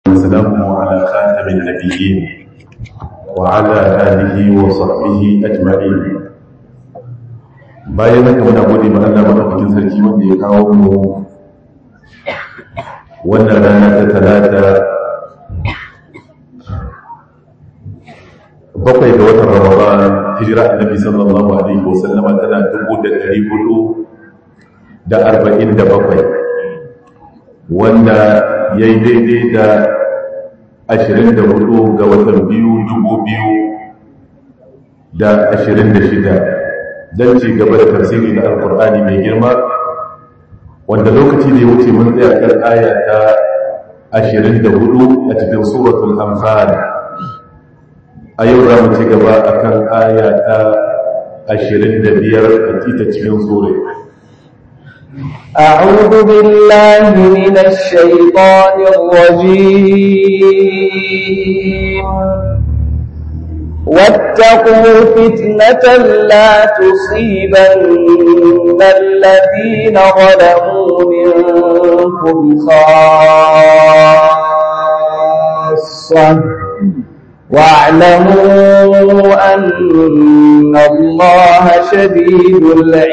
وسلامه على خاتم النبيين وعلى آله وصحبه أجمعين bayan haka muna gode ma Allah madaukakin sarki wanda ya kawo mu wannan rana ta talata bakwai ga watan Ramadan hijira annabi sallallahu alaihi wasallam tana dubu da ɗari hudu da arba'in da bakwai wanda ya yi daidai da ashirin da hudu ga watan biyu dubu biyu da ashirin da shida don ci gaba da tafsiri na alkur'ani mai girma wanda lokaci da ya wuce mun tsaya kan aya ta ashirin da hudu a cikin suratul anfal a yau za mu ci gaba a kan aya ta ashirin da biyar a ita cikin sura أعوذ بالله من الشيطان الرجيم واتقوا فتنة لا تصيبن الذين ظلموا منكم خاصة واعلموا أن الله شديد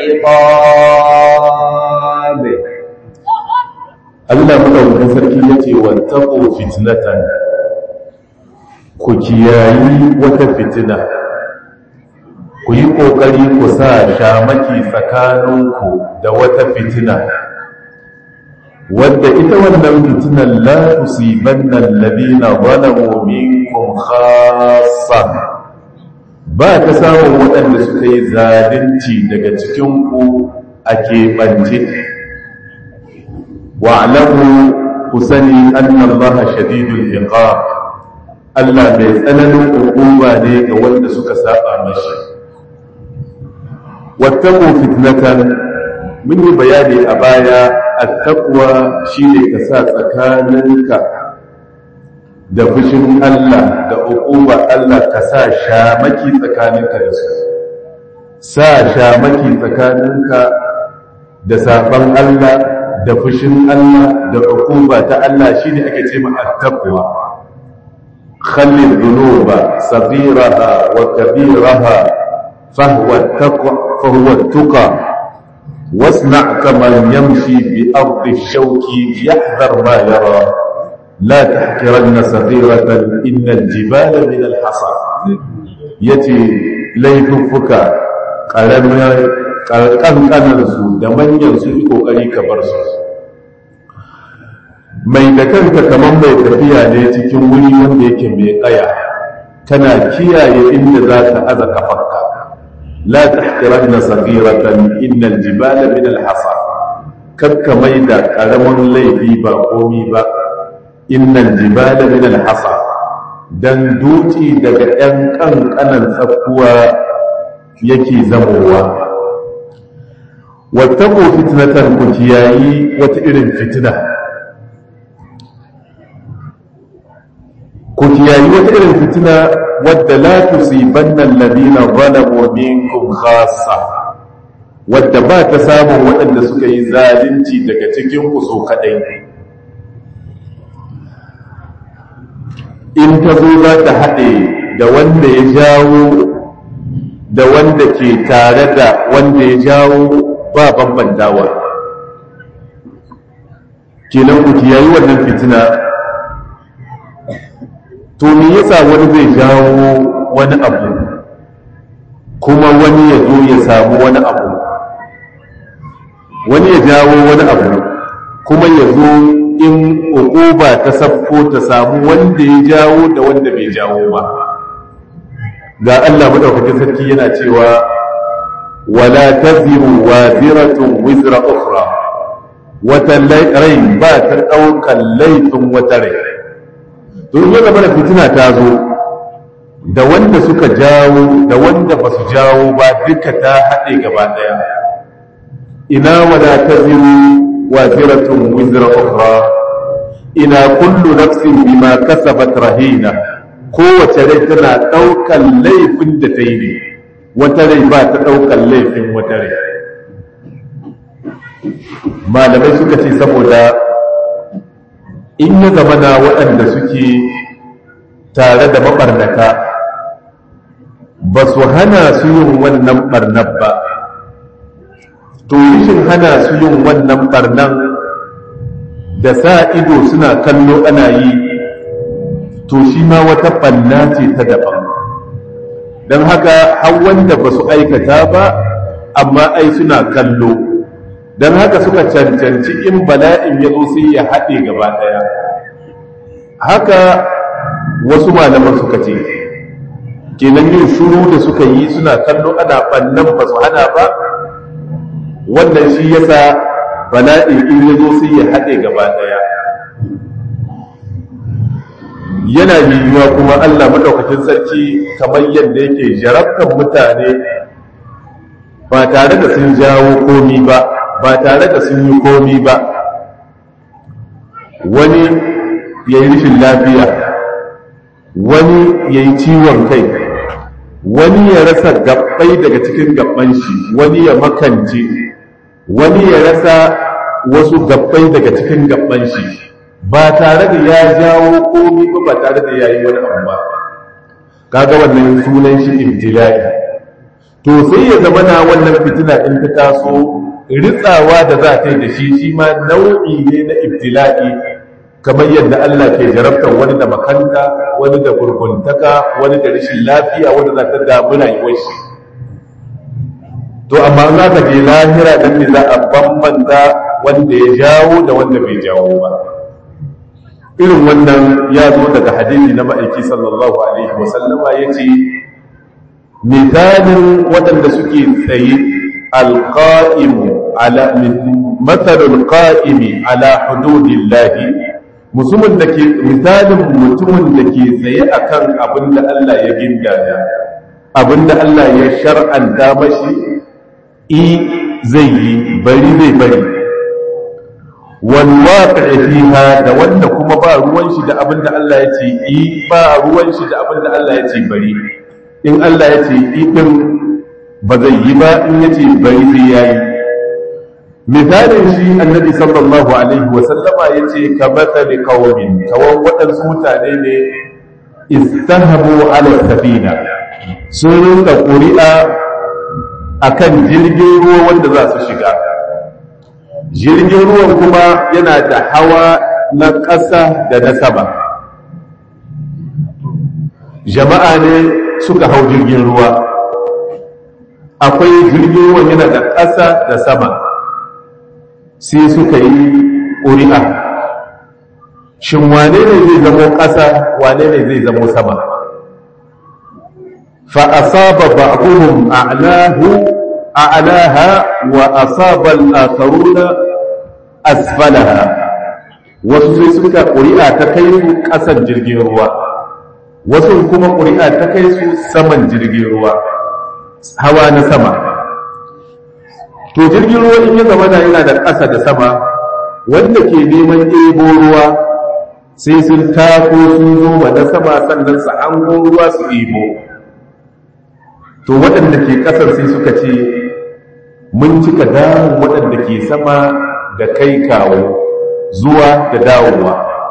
العقاب Allah madaukakin sarki yace wattaqu fitnatan ku kiyayi wata fitina ku yi kokari ku sa shamaki tsakaninku da wata fitina wadda ita wannan fitinan la tusibanna alladhina zalamu minkum khassa ba ta samun waɗanda suka yi zalunci daga cikinku a keɓance wa'lamu ku sani anna allaha shadidul iqab Allah mai tsananin hukuma ne ga wanda suka saba mashi wattaqu fitnatan mun yi bayani a baya attaqwa shine ka sa tsakaninka da fushin Allah da hukuma Allah ka sa shamaki tsakaninka da su sa shamaki tsakaninka da saban Allah da fushin Allah da hukuma ta Allah shine ake ce ma attaqwa خلي الذنوب صغيرها وكبيرها فهو التقوى فهو التقى واصنع كمن يمشي بأرض الشوك يحذر ما يرى لا تحقرن صغيرة إن الجبال من الحصى يتي ليففك ƙanƙanarsu da manyansu iko ƙari ka bar su mai da kanka kamar mai tafiya ne cikin wuri wanda yake mai ƙaya kana kiyaye inda za ka aza kafarka la tahqiranna saghiratan innal jibala min alhasa kakka mai da ƙaramin laifi ba komi ba innal jibala min alhasa dan duti daga ɗan ƙanƙanan tsakkuwa yake zamowa wattaqu fitnatan ku kiyayi wata irin fitina ku kiyayi wata irin fitina wadda la tusibanna alladhina zalamu minkum khassa wadda ba ta samun waɗanda suka yi zalunci daga cikin ku so kadai in ta zo za ta haɗe da wanda ya jawo da wanda ke tare da wanda ya jawo ba bambantawa kenan ku kiyayi wannan fitina to me yasa wani zai jawo wani abu kuma wani ya zo ya samu wani abu wani ya jawo wani abu kuma ya zo in uquba ta sabko ta samu wanda ya jawo da wanda bai jawo ba ga Allah madaukakin sarki yana cewa wala taziru waziratun wizra ukhra wata rai ba ta daukan laifin wata rai to in zama da fitina ta zo da wanda suka jawo da wanda ba su jawo ba duka ta haɗe gaba ɗaya ina wala taziru waziratun wizra ukhra ina kullu nafsin bima kasabat rahina kowace rai tana ɗaukan laifin da ta yi ne wata rai ba ta ɗaukan laifin wata rai malamai suka ce saboda in ya zama na waɗanda suke tare da maɓarnaka ba su hana su yin wannan ɓarnar ba to rishin hana su yin wannan ɓarnan da sa ido suna kallo ana yi to shi ma wata ɓanna ce ta daban don haka har wanda ba su aikata ba amma ai suna kallo don haka suka cancanci in bala'in ya zo sai ya haɗe gaba ɗaya haka wasu malaman suka ce kenan yin shuru da suka yi suna kallo ana ɓannan ba su hana ba wannan shi yasa bala'in in ya zo sai ya haɗe gaba ɗaya yana yiwuwa kuma Allah madaukakin sarki kamar yadda yake jarabtar mutane ba tare da sun jawo komi ba ba tare da sun yi komi ba wani ya yi rishin lafiya wani ya yi ciwon kai wani ya rasa gabbai daga cikin gabban shi wani ya makance wani ya rasa wasu gabbai daga cikin gabban shi ba tare da ya jawo komi ba ba tare da ya yi wani abu ba kaga wannan sunan shi ibtila'i to sai ya zama na wannan fitina in ta taso ritsawa da za ta yi da shi shi ma nau'i ne na ibtila'i kamar yadda Allah ke jarabtar wani da makanta wani da gurguntaka wani da rashin lafiya wani za ta damu rayuwar shi to amma za ka je lahira dan ne za a bambanta wanda ya jawo da wanda bai jawo ba irin wannan ya zo daga hadisi na ma'aiki sallallahu alaihi wasallama ya ce misalin waɗanda suke tsaye alƙa'imu ala matsalin ƙa'imi ala hududillahi musulmin da ke misalin mutumin da ke tsaye akan abin da Allah ya gindaya abin da Allah ya shar'anta mashi i zai yi bari zai bari walwaƙa fiha da wanda kuma ba ruwan shi da abin da Allah ya ce yi ba ruwan shi da abin da Allah ya ce bari in Allah ya ce yi din ba zai yi ba in ya ce bari sai ya yi misalin shi annabi sallallahu alaihi wa sallama ya ce ka matsali kawomin kawon waɗansu mutane ne istahabu ala safina sun rinka ƙuri'a akan jirgin ruwa wanda za su shiga jirgin ruwan kuma yana da hawa na ƙasa da na sama jama'a ne suka hau jirgin ruwa akwai jirgin ruwan yana da ƙasa da sama sai suka yi ƙuri'a shin wane ne zai zamo ƙasa wane ne zai zamo sama فأصاب بعضهم أعلاه أعلاها وأصاب الآخرون أسفلها wasu sai suka ƙuri'a ta kai su ƙasan jirgin ruwa wasu kuma ƙuri'a ta kai su saman jirgin ruwa hawa na sama to jirgin ruwa in ya zama da yana da ƙasa da sama wanda ke neman ɗebo ruwa sai sun tako sun zo na sama sannan su hango ruwa su ɗebo to waɗanda ke ƙasar sai suka ce mun cika damun waɗanda ke sama da kai kawo zuwa da dawowa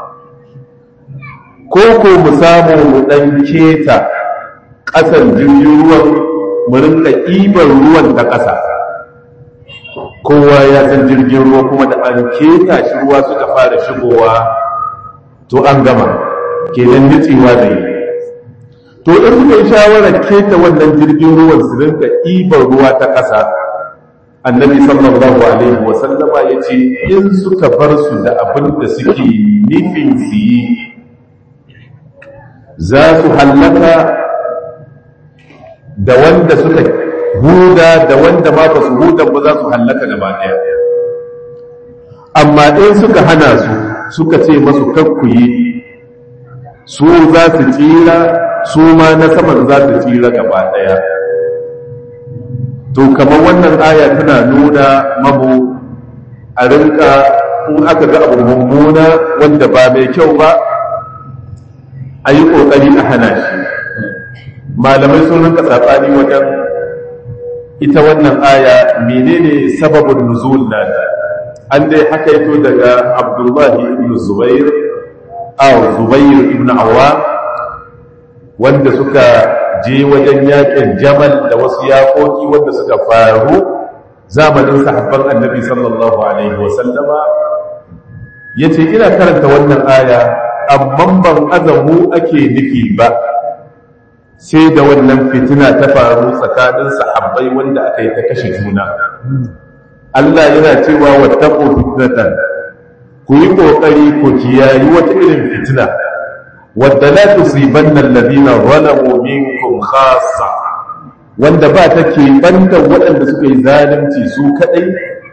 ko ko mu samu mu ɗan keta ƙasar jirgin ruwan mu rinka ɗiban ruwan da ƙasa kowa ya san jirgin ruwa kuma da an keta shi ruwa suka fara shigowa to an gama kenan nitsewa da yi to in suka yi shawarar keta wannan jirgin ruwan su rinka ɗiban ruwa ta ƙasa annabi sallallahu alaihi wa sallama ya ce in suka bar su da abin da suke nufin su yi za su hallaka da wanda suka huda da wanda ma ba su huda ba za su hallaka gaba ɗaya amma in suka hana su suka ce masu kakkuyi su za su tsira su ma na saman za su tsira gaba ɗaya to kamar wannan aya tana nuna mamu a rinka in aka ga abu mummuna wanda ba mai kyau ba a yi ƙoƙari a hana shi malamai sun rinka saɓani wajen ita wannan aya menene sababin nuzul nata an dai haka yato daga abdullahi ibn zubair a zubair ibn awwa wanda suka je wajen yakin jamal da wasu yakoki wanda suka faru zamanin sahabban annabi sallallahu alaihi wasallama ya ce ina karanta wannan aya amma ban azamu ake nufi ba sai da wannan fitina ta faru tsakanin sahabbai wanda aka yi ta kashe juna Allah yana cewa wattaqu fitnatan ku yi kokari ku kiyayi wata irin fitina wadda la tusibanna alladhina zalamu minkum khassa wanda ba ta ke banda waɗanda suka yi zalunci su kadai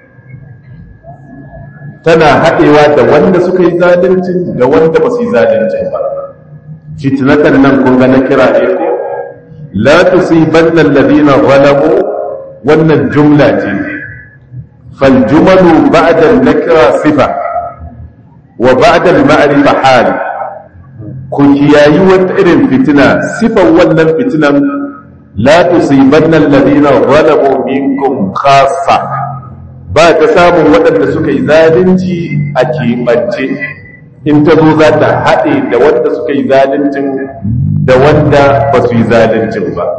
tana haɗewa da wanda suka yi zalunci da wanda ba su yi zalunci ba fitnatan nan kun ga na kira ne ko la tusibanna alladhina zalamu wannan jumla ce fal jumalu ba'da an-nakra sifa wa ba'da al-ma'rifa hal ku kiyayi wata irin fitina sifan wannan fitinan la tusibanna alladhina zalamu minkum khassa ba ta samun waɗanda suka yi zalunci a keɓance in ta zo za ta haɗe da wanda suka yi zaluncin da wanda ba su yi zaluncin ba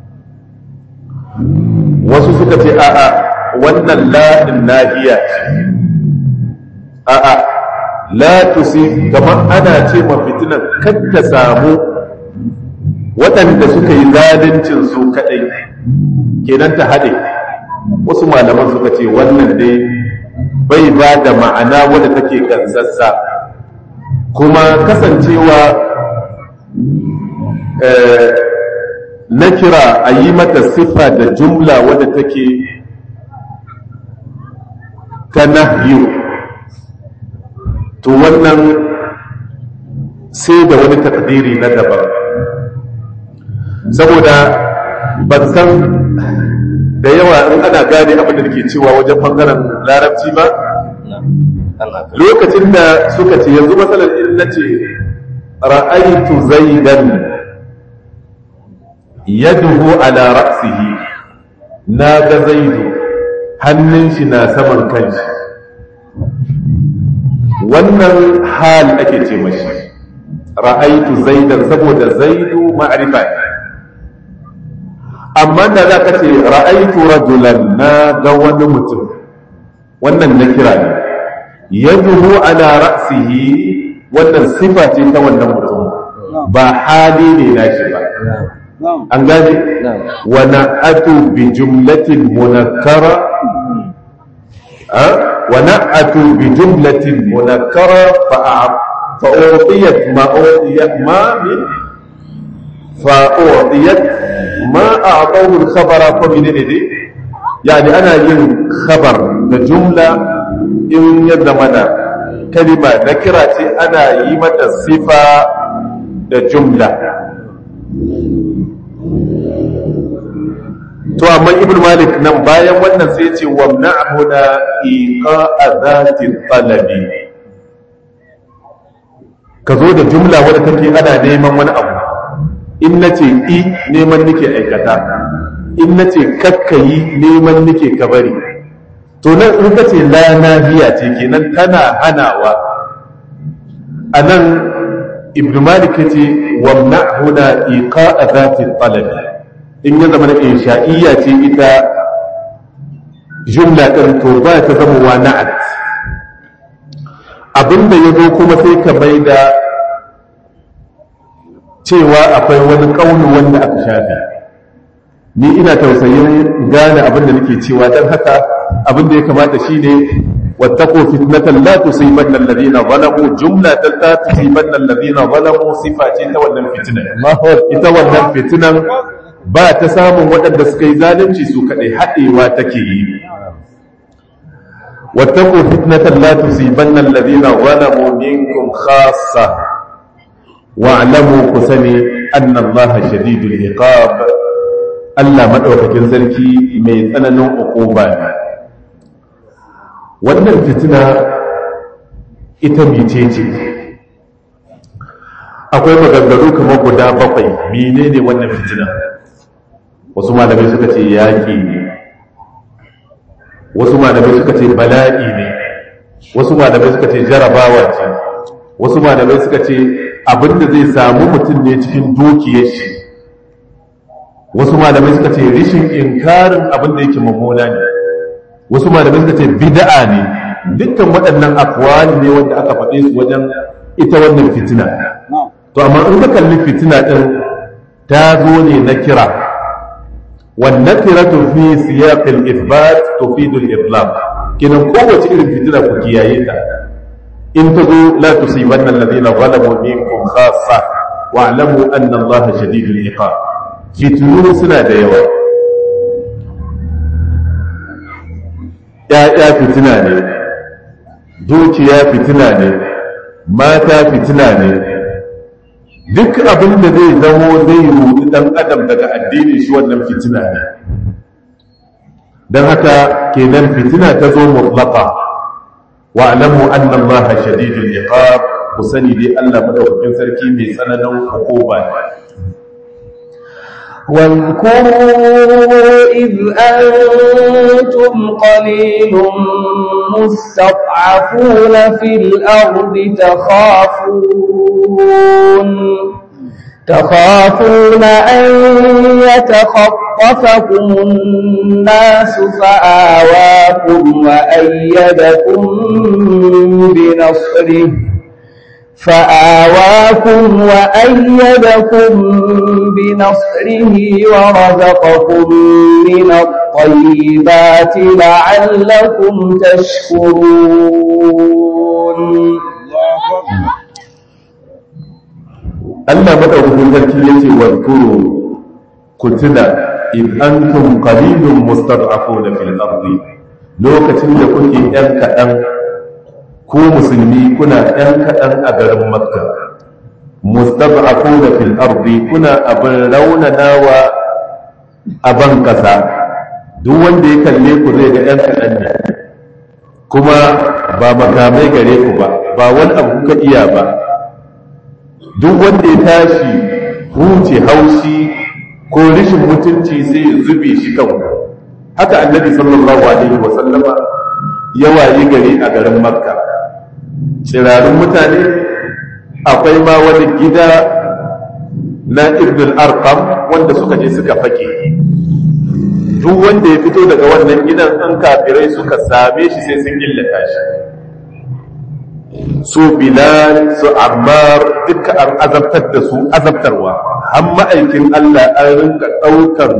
wasu suka ce a'a wannan la'in nahiya ce a'a la tusi kamar ana ce ma fitinan kan ta samu waɗanda suka yi zaluncin su kaɗai kenan ta haɗe wasu malaman suka ce wannan dai bai ba da ma'ana wadda take gansassa kuma kasancewa na kira a yi mata siffa da jumla wadda take ta nahyu to wannan sai da wani takdiri na daban saboda ban san da yawa in ana gane abin da ke cewa wajen bangaren larabci ba lokacin da suka ce yanzu matsalar in na ce ra'aitu zaidan yaduhu ala ra'sihi na ga zaidu hannun shi na saman kanshi wannan hal ake ce mashi ra'aitu zaidan saboda zaidu ma'rifa ne amma da za ka ce ra'aitu rajulan na ga wani mutum wannan na kira ne yaduhu ala ra'sihi wannan sifa ce ta wannan mutum ba hali ne na shi ba an gane wa na'atu bi jumlatin munakkara wa na'atu bi jumlatin munakkara fa fa'u'tiyat ma u'tiyat ma min fa'u'tiyat ma a'tahu al-khabara fa min ne yani ana yin khabar da jumla in ya zama da kalima na kira ce ana yi mata sifa da jumla to amma ibn malik nan bayan wannan sai ce wa na'huna iqa'a zati talabi ka zo da jumla wadda take ana neman wani abu in nace i neman nake aikata in nace kakkayi neman nake ka bari to nan in ka ce la nahiya ce kenan tana hanawa anan ibn malik yace wa na'huna iqa'a zati talabi in ya zama na insha'iyya ce ita jumla ɗin to ba ta zama wa na'at abinda ya zo kuma sai ka mai da cewa akwai wani ƙaunu wanda aka shafe ni ina tausayin gane abinda nake cewa don haka abinda ya kamata shine wattaqu fitnatan la tusibanna alladhina zalamu jumlatan la tusibanna alladhina zalamu sifa ce ta wannan fitinan ita wannan fitinan ba ta samun waɗanda suka yi zalunci su kaɗai haɗewa take yi wattaku fitnatan la tusibanna alladhina zalamu minkum khassa wa'lamu ku sani anna Allah shadidul iqab Allah madaukakin sarki mai tsananin uquba ne wannan fitina ita bice ce akwai maganganu kamar guda bakwai menene wannan fitina wasu malamai suka ce yaƙi ne wasu malamai suka ce bala'i ne wasu malamai suka ce jarabawa ce wasu malamai suka ce abinda zai samu mutum ne cikin dukiyar shi wasu malamai suka ce rishin inkarin abinda yake mummuna ne wasu malamai suka ce bid'a ne dukkan waɗannan akwali ne wanda aka faɗe su wajen ita wannan fitina to amma in ka kalli fitina ɗin ta zo ne na kira wannan kiratu fi siyaqil ithbat tufidu al-itlaq kinan kowace irin fitina ku kiyaye ta in ta zo la tusibanna alladhina zalamu minkum khassa wa'lamu anna allaha shadidul iqab fitinu suna da yawa ‘ya'ya fitina ne dukiya fitina ne mata fitina ne duk abin da zai zamo zai rudu ɗan adam daga addini shi wannan fitina ne don haka kenan fitina ta zo mutlaka wa alamu anna allaha shadidul iqab ku sani dai Allah madaukakin sarki mai tsananin hukuma ne واذكروا إذ أنتم قليل مستضعفون في الأرض تخافون تخافون أن يتخطفكم الناس فآواكم وأيدكم بنصره فآواكم وأيدكم بنصره ورزقكم من الطيبات لعلكم تشكرون Allah madaukakin sarki yace wa kuru kutuna in antum qalilun mustad'afuna fil ardi lokacin da kuke yan kadan ku musulmi kuna yan kadan a garin makka mustad'afuna fil ardi kuna abin raunanawa a ban kasa duk wanda ya kalle ku zai ga yan kadan ne kuma ba makamai gare ku ba ba wani abu kuka iya ba duk wanda ya tashi huce haushi ko rishin mutunci sai ya zube shi kan haka annabi sallallahu alaihi wa sallama ya wayi gari a garin makka tsirarun mutane akwai ma wani gida na ibn al-arqam wanda suka je suka fake duk wanda ya fito daga wannan gidan an kafirai suka same shi sai sun illata shi su bilal su ammar duka an azabtar da su azabtarwa har ma'aikin Allah an rinka ɗaukar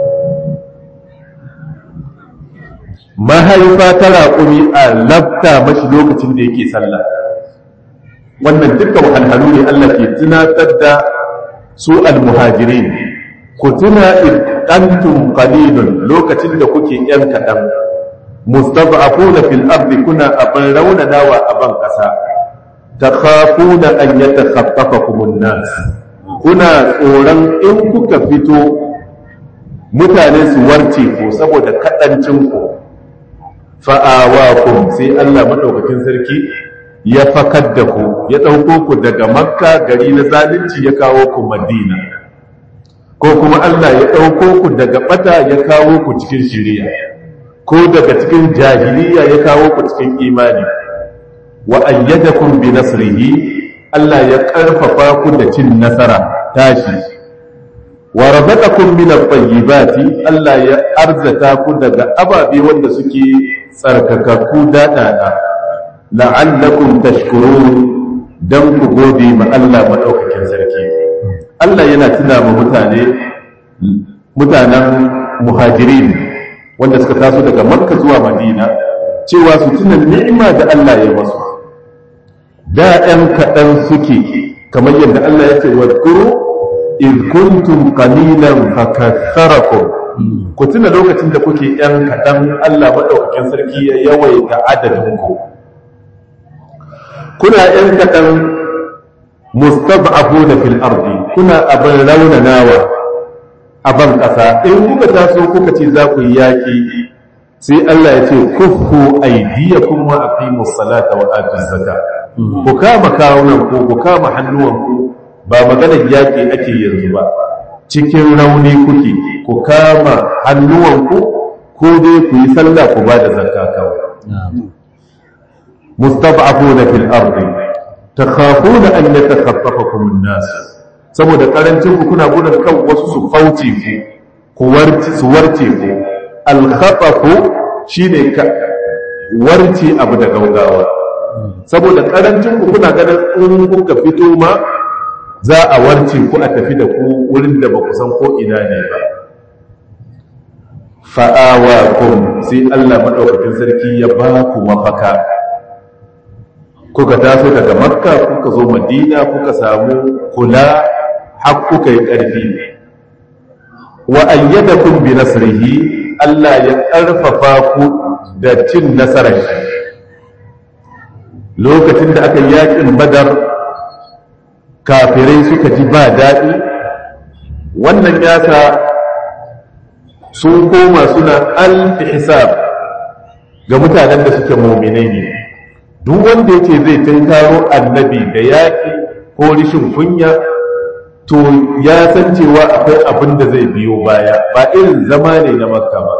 mahaifa ta raƙumi a labta mashi lokacin da yake sallah wannan duka wahalhalu ne Allah ke tunatar da su almuhajirin ku tuna idantum qalilun lokacin da kuke yan kaɗan mustad'afuna fil ardi kuna abin raunanawa a ban ƙasa takhafuna an yatakhaffafakum an-nas kuna tsoron in kuka fito mutane su warce ku saboda kadancin ku fa'awakum sai Allah madaukakin sarki ya fakar da ku ya dauko ku daga makka gari na zalunci ya kawo ku madina ko kuma Allah ya dauko ku daga bata ya kawo ku cikin shiriya ko daga cikin jahiliya ya kawo ku cikin imani wa ayyadakum bi nasrihi Allah ya karfafa ku da cin nasara tashi wa razaqakum min at-tayyibati Allah ya arzata ku daga ababe wanda suke tsarkakakku dadada la'allakum tashkurun dan ku gode ma Allah madaukakin sarki Allah yana tuna ma mutane mutanen muhajirin wanda suka taso daga makka zuwa madina cewa su tuna ni'ima da Allah ya masu da ɗan kaɗan suke kamar yadda Allah ya ce wa kuru in kuntum qalilan fakatharakum ku tuna lokacin da kuke ɗan kaɗan Allah maɗaukakin sarki ya yawaita adadin ku kuna ɗan kaɗan mustad'afuna fil ardi kuna abin raunanawa a ban ƙasa in kuka taso kuka ce za ku yi yaƙi sai Allah ya ce kuffu aydiyakum wa aqimus salata wa atuz zakat ku kama kawunan ku ku kama hannuwan ku ba maganar yaƙi ake yanzu ba cikin rauni kuke ku kama hannuwan ku ko dai ku yi sallah ku ba da zakka kawai mustad'afuna fil ardi takhafuna an yatakhaffafakum an-nas saboda karancin ku kuna gudun kan wasu su fauce ku ku warci su warce ku al-khafafu shine ka warce abu da gaugawa saboda karancin ku kuna ganin in kuka fito ma za a warce ku a tafi da ku wurin da ba ku san ko ina ne ba fa'awakum sai Allah madaukakin sarki ya ba ku mafaka kuka taso daga makka kuka zo madina kuka samu kula har kuka yi ƙarfi wa ayyadakum bi nasrihi Allah ya ƙarfafa ku da cin nasarar shi lokacin da aka yi yakin badar kafirai suka ji ba daɗi wannan yasa sun koma suna alfi hisab ga mutanen da suke muminai ne duk wanda yake zai tunkaro annabi da yaƙi ko rishin kunya to ya san cewa akwai abin da zai biyo baya ba irin zama ne na makka ba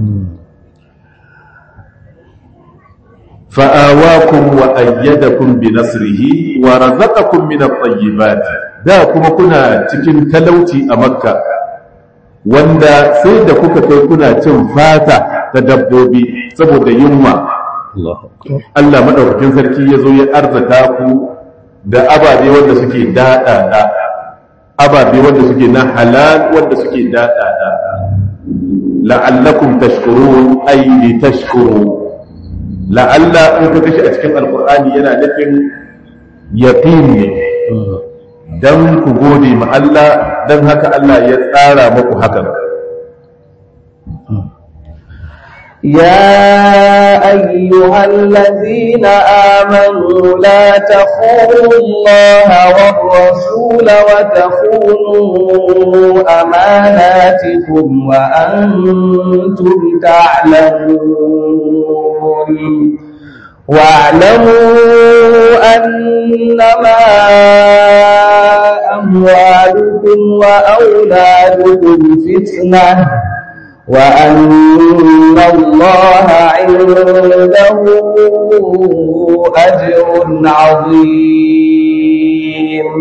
fa'awakum wa ayyadakum bi nasrihi wa razaqakum min at-tayyibat da kuma kuna cikin talauci a makka wanda sai da kuka kai kuna cin fata ta dabbobi saboda yunwa Allah madaukakin sarki ya zo ya arzata ku da ababe wanda suke daɗaɗa ababe wanda suke na halal wanda suke daɗaɗa la'allakum tashkurun ay li tashkuru la'alla in ka kashi a cikin alqur'ani yana nufin yaqin ne dan ku gode ma Allah dan haka Allah ya tsara muku hakan يا أيها الذين آمنوا لا تخونوا الله والرسول وتخونوا أماناتكم وأنتم تعلمون واعلموا أنما أموالكم وأولادكم فتنة وأن الله عنده أجر عظيم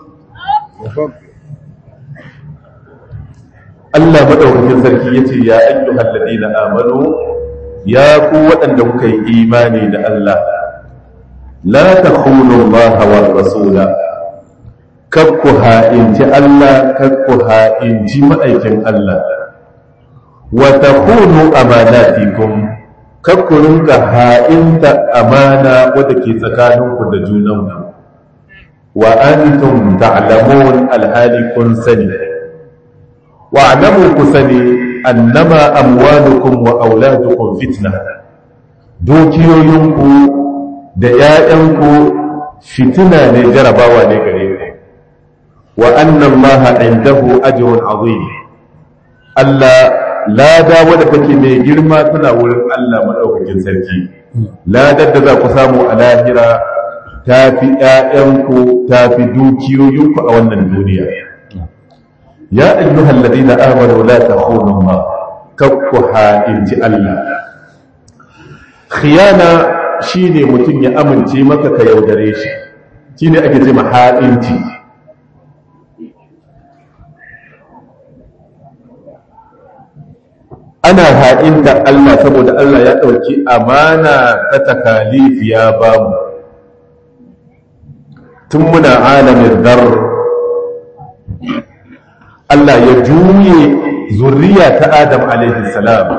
Allah madaukakin sarki yace ya ayyuhal ladina amanu ya ku waɗanda kuka yi imani da Allah la takhunu Allah wa rasula kakku ha'inci Allah kakku ha'inci ma'aikin Allah wa takhunu amanatikum kakku rinka ha'inta amana wadda ke tsakaninku da junanku wa antum ta'lamun alhali kun sani wa'lamu ku sani annama amwalukum wa auladukum fitna dukiyoyinku da ‘ya'yanku fitina ne jarabawa ne gare ku wa annan maha indahu ajrun azim Allah lada wadda take mai girma tana wurin Allah maɗaukakin sarki ladar da za ku samu a lahira ta fi ‘ya'yanku ta fi dukiyoyinku a wannan duniya ya ayyuhal ladina amanu la takhunu ma kakku ha'inci Allah khiyana shine mutum ya amince maka ka yaudare shi shine ake ce ha'inci ana ha'inta Allah saboda Allah ya ɗauki amana ta takalif ya bamu tun muna alamin dar Allah ya juye zuriya ta Adam alaihi salam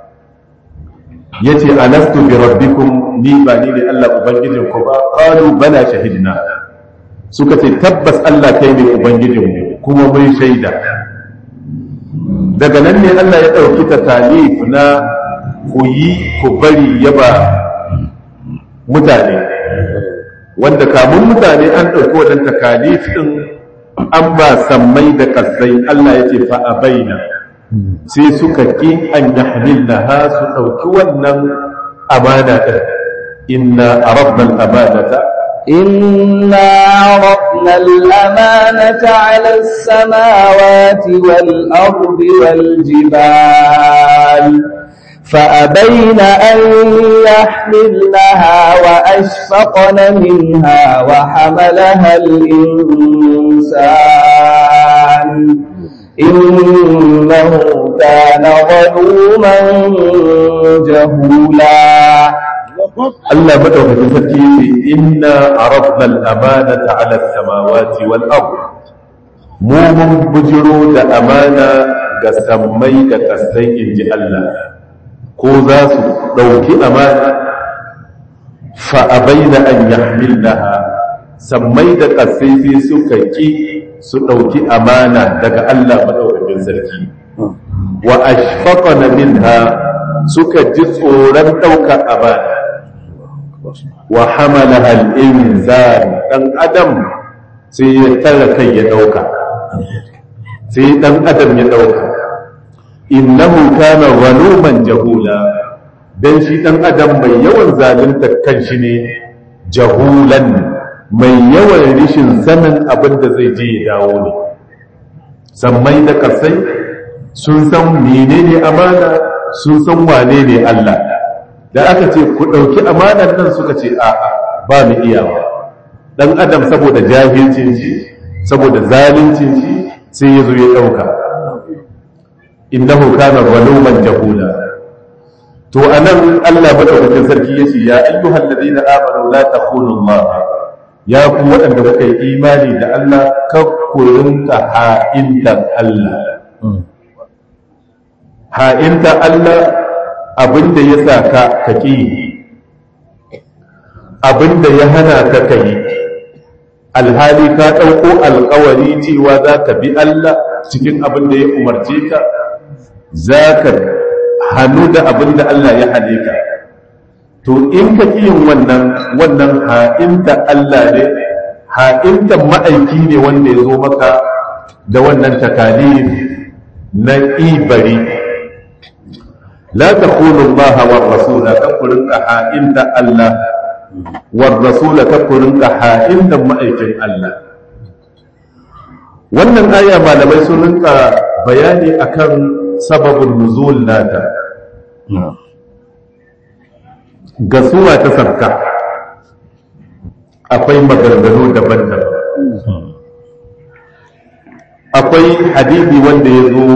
yace alastu bi rabbikum ni ba ni ne Allah ubangijin ku ba qalu bala shahidna suka ce tabbas Allah kai ne ubangijin mu kuma mun shaida daga nan ne Allah ya dauki takalif na ku yi ku bari yaba mutane wanda kamun mutane an dauki wadan takalif din an ba sammai da kasai Allah ya ce fa abaina sai suka ƙi an yahmilnaha su ɗauki wannan amana ɗin inna arabna al-amanata إنا عرضنا الأمانة على السماوات والأرض والجبال فأبين أن يحملنها وأشفقن منها وحملها الإنسان إنه كان ظلوما جهولا Allah madaukakin sarki yace inna aradna al-amanata 'ala as-samawati wal ard mu mun bujiro da amana ga sammai da kasai inji Allah ko za su dauki amana fa abaina an yahmilnaha sammai da kasai sai suka ki su dauki amana daga Allah madaukakin sarki wa ashfaqna minha suka ji tsoron daukar amana wa hamalaha al-insan dan adam sai ya tara kai ya dauka sai dan adam ya dauka innahu kana zaluman jahula dan shi dan adam mai yawan zalunta kanshi ne jahulan mai yawan rishin sanin abin da zai je ya dawo ne sammai da kasai sun san menene amana sun san wane ne Allah da aka ce ku ɗauki amanar nan suka ce a'a ba mu iyawa ɗan adam saboda jahilcin shi saboda zalincin shi sai ya zo ya ɗauka innahu kana zaluman jahula to anan Allah madaukakin sarki yace ya ayyuhal ladina amanu la takhunu Allah ya ku waɗanda kuka yi imani da Allah kakkurinka ha'intan Allah ha'inta Allah abinda ya sa ka kaki abinda ya hana ka kai alhali ka ɗauko alkawari cewa za ka bi Allah cikin abinda ya umarce ka za ka hannu da abinda Allah ya hane ka to in ka yin wannan wannan ha'inta Allah ne ha'inta ma'aiki ne wanda ya zo maka da wannan takalif na ibari لا تخونوا الله والرسول كفرن حائنت الله والرسول كفرن حائنت مأيكن الله wannan aya malamai sun rinka bayani akan sababin nuzul nata ga suwa ta sarka akwai maganganu daban-daban akwai hadisi wanda ya zo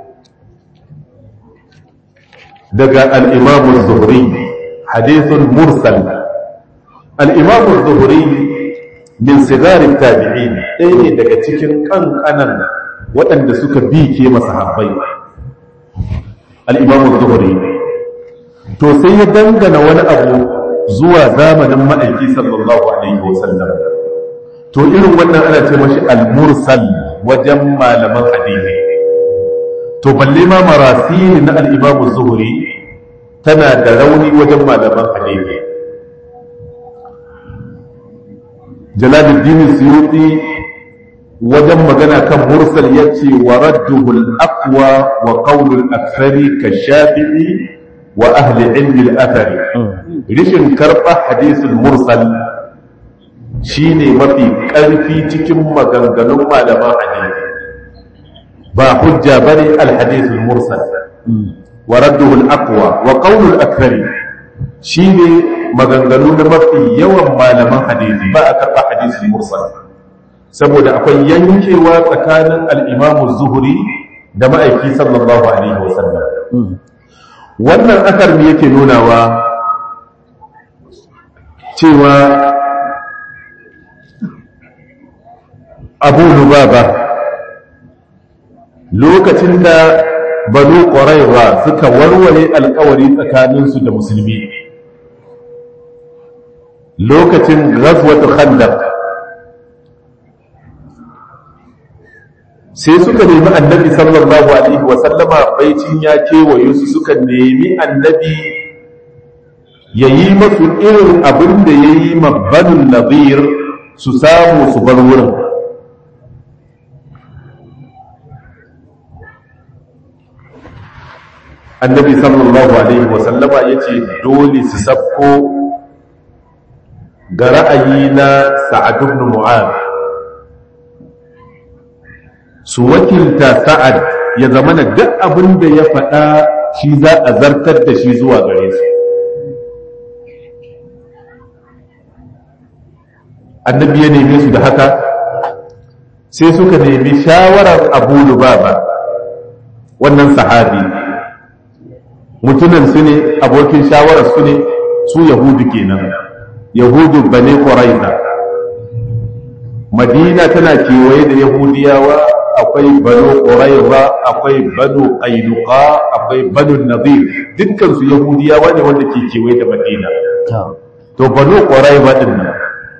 daga al'imamun zuhri hadithun mursal al'imamun zuhri min sigarin tabi'i ɗaya ne daga cikin ƙanƙanan waɗanda suka bi ke masahabbai al'imamun zuhri to sai ya dangana wani abu zuwa zamanin ma'aiki sallallahu alaihi wasallam to irin wannan ana ce mashi al-mursal wajen malaman hadisi to balle ma marasili na al'imamu zuhuri tana da rauni wajen malaman hadisi jalaluddin suyuti wajen magana kan mursal ya ce wa radduhul aqwa wa qawlul akthari ka shafi'i wa ahli ilmi al-athari rishin karɓa hadisul mursal shine mafi ƙarfi cikin maganganun malaman hadisi ba hujja bane al-hadith al-mursal wa radduhu al-aqwa wa qawlu al-akthari shine maganganu na mafi yawan malaman hadisi ba a karba hadith al-mursal saboda akwai yankewa tsakanin al-imam az-zuhri da ma'aiki sallallahu alaihi wasallam wannan akar me yake nunawa cewa abu lubaba lokacin da banu ƙwararwa suka warware alkawari tsakaninsu da musulmi lokacin ghazwatu khandaq sai suka nemi annabi sallallahu alaihi wa sallama baicin ya kewaye su suka nemi annabi ya yi masu irin abin da ya yi mabbanin nazir su samu su bar wurin annabi sallallahu alaihi wasallama ya ce dole su sabko ga ra'ayi na sa'ad ibn mu'ad su wakilta sa'ad ya zama na duk abin da ya faɗa shi za a zartar da shi zuwa gare su annabi ya neme su da haka sai suka nemi shawarar abu lubaba wannan sahabi mutumin su ne abokin shawarar su ne su yahudu kenan yahudu bane ƙwaraiza madina tana kewaye da yahudiyawa akwai banu ƙwaraiza akwai banu ƙainuka akwai banu nazir dukkansu yahudiyawa ne wanda ke kewaye da madina to banu ƙwaraiza ɗin nan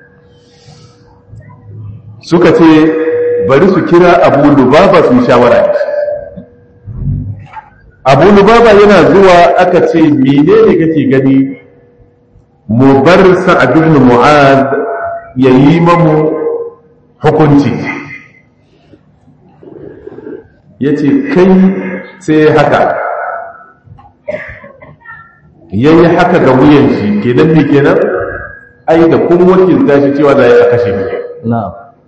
suka ce bari su kira abu lubaba su shawara da shi abu lubaba yana zuwa aka ce menene kake gani mu bar sa'ad ibn mu'ad yayi mamu hukunci yace kai sai haka yayi haka ga wuyan shi kenan ne kenan ai da kun wakilta shi cewa za a kashe mu na'am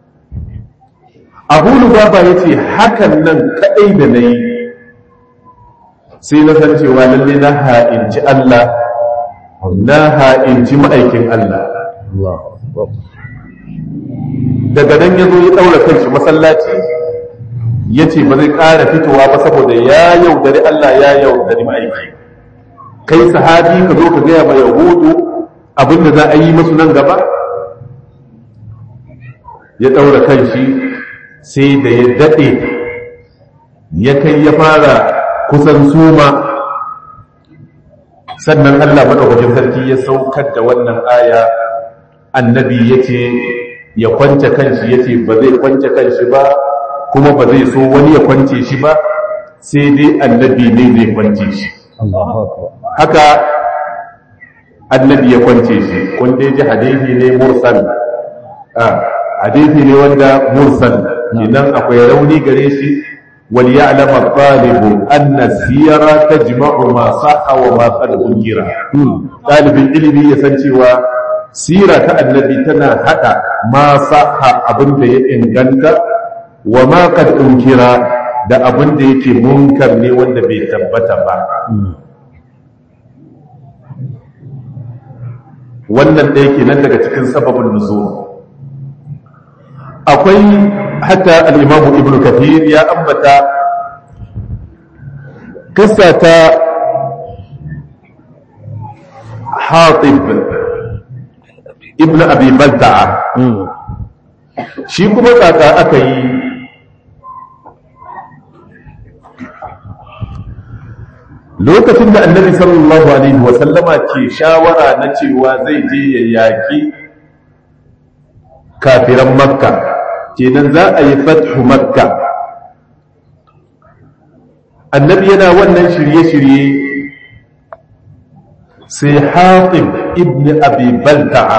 abu lubaba yace hakan nan kadai da nayi sai na san cewa lalle na ha'inci Allah na ha'inci ma'aikin Allah daga nan ya zo ya ɗaura kanshi masallaci ya ce ba zai ƙara fitowa ba saboda ya yaudari Allah ya yaudari ma'aiki kai sahabi ka zo ka gaya ma yahudu abinda za a yi masu nan gaba ya ɗaura kanshi sai da ya daɗe ya kai ya fara kusan suma sannan Allah madaukakin sarki ya saukar da wannan aya annabi yace ya kwance kanshi yace ba zai kwance kanshi ba kuma ba zai so wani ya kwance shi ba sai dai annabi ne zai kwance shi haka annabi ya kwance shi kun dai ji hadisi ne mursal ah hadisi ne wanda mursal idan akwai rauni gare shi وليعلم الطالب أن السيرة تجمع ما صح وما قد أنكر طالب العلم يسنشي سيرة النبي تنا حتى ما صح أبن إنغانك وما قد أنكر da abin da yake munkar ne wanda bai tabbata ba wannan ɗaya ke nan daga cikin sababin nuzul akwai hatta al'imamu ibn kafir ya ambata kasa ta hatib ibn abi balta'a shi kuma kaka aka yi lokacin da annabi sallallahu alaihi wasallama ke shawara na cewa zai je ya yaki kafiran makka kenan za a yi fathu makka annabi yana wannan shirye-shirye sai hatim ibn abi balta'a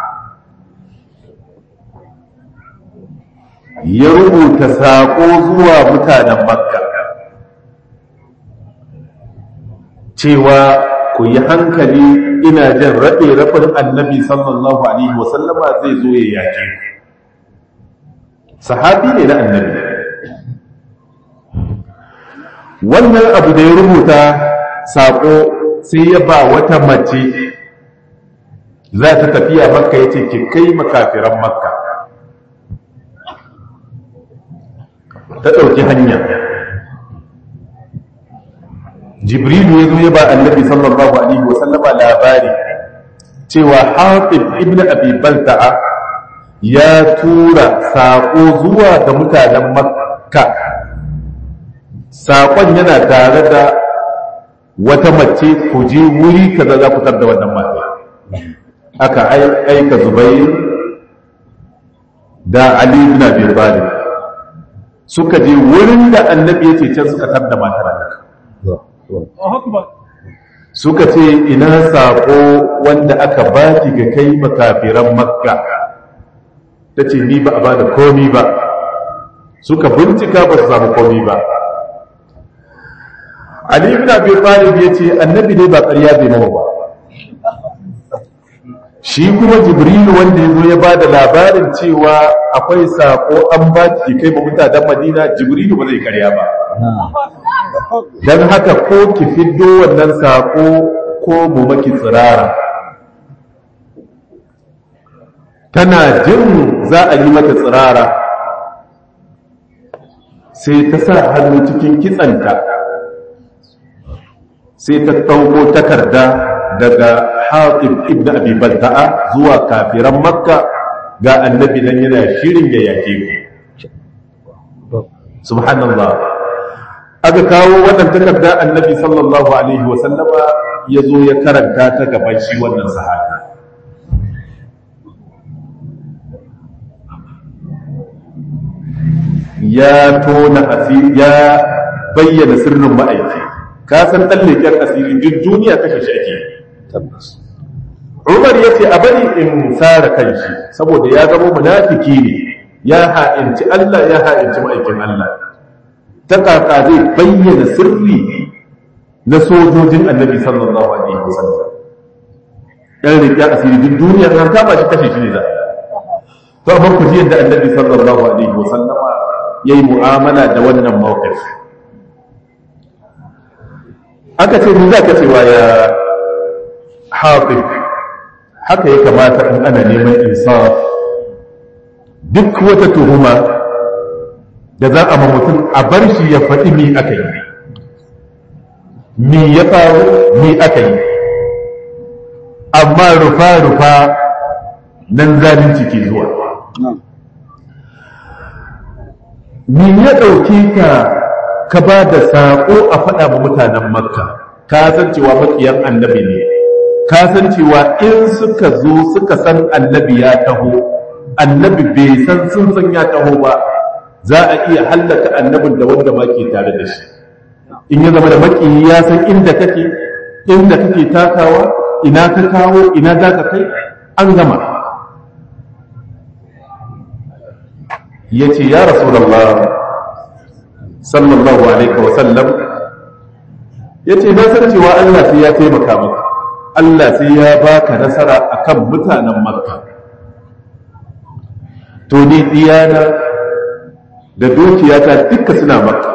ya rubuta saƙo zuwa mutanen makka cewa ku yi hankali ina jin raɗe rafin annabi sallallahu alaihi wasallama zai zo ya yake ku sahabi ne na annabi wannan abu da ya rubuta saƙo sai ya ba wata mace za ta tafiya makka ya ce ki kai makafiran makka ta ɗauki hanya jibrilu ya zo ya ba annabi sallallahu alaihi wasallama labari cewa hafiz ibn abi balta'a ya tura saƙo zuwa ga mutanen makka saƙon yana tare da wata mace ku je wuri kaza za ku tar da wannan mata aka aika zubair da ali ibn abi talib suka je wurin da annabi ya ce can suka tar da matar suka ce ina saƙo wanda aka baki ga kai makafiran makka ta ce ni ba a ba da komi ba suka bincika ba su samu komi ba ali ibn abi talib ya ce annabi ne ba ƙarya bai nawa ba shi kuma jibrilu wanda ya zo ya ba da labarin cewa akwai saƙo an ba ki kai ba mutanen madina jibrilu ba zai ƙarya ba don haka ko ki fiddo wannan saƙo ko mu maki tsirara tana jin za a yi mata tsirara sai ta sa hannu cikin kitsanta sai ta ɗauko takarda daga haƙib ibn abi balta'a zuwa kafiran makka ga annabi nan yana shirin ya yake ku subhanallah aka kawo wannan takarda annabi sallallahu alaihi wasallama ya zo ya karanta ta gaban shi wannan sahabi ya tona asiri ya bayyana sirrin ma'aiki ka san dan leken asiri duk duniya kashe shi ake tabbas Umar ya ce a bari in tsara kanshi saboda ya zama munafiki ne ya ha'inci Allah ya ha'inci ma'aikin Allah ta kaka zai bayyana sirri na sojojin annabi sallallahu alaihi wasallam ɗan riƙe asiri duk duniya kan kama shi kashe shi ne za to amma ku ji yadda annabi sallallahu alaihi wasallam ya yi mu'amala da wannan mawqif aka ce ni za ka cewa ya hafiz haka ya kamata in ana neman insaf duk wata tuhuma da za a ma mutum a bar shi ya faɗi mi aka yi mi ya faru mi aka yi amma rufa-rufa nan zalunci ke zuwa mi ya ɗauke ka ka ba da saƙo a faɗa ma mutanen makka ka san cewa maƙiyan annabi ne ka san cewa in suka zo suka san annabi ya taho annabi bai san sun san ya taho ba za a iya hallaka annabin da wanda ma ke tare da shi in ya zama da maƙiyi ya san inda kake inda kake takawa ina ka kawo ina za ka kai an gama ya ce ya rasulallah sallallahu alaihi wasallam ya ce na san cewa Allah sai ya taimaka maka Allah sai ya baka nasara akan mutanen makka to ni diyana da dukiyata duka suna makka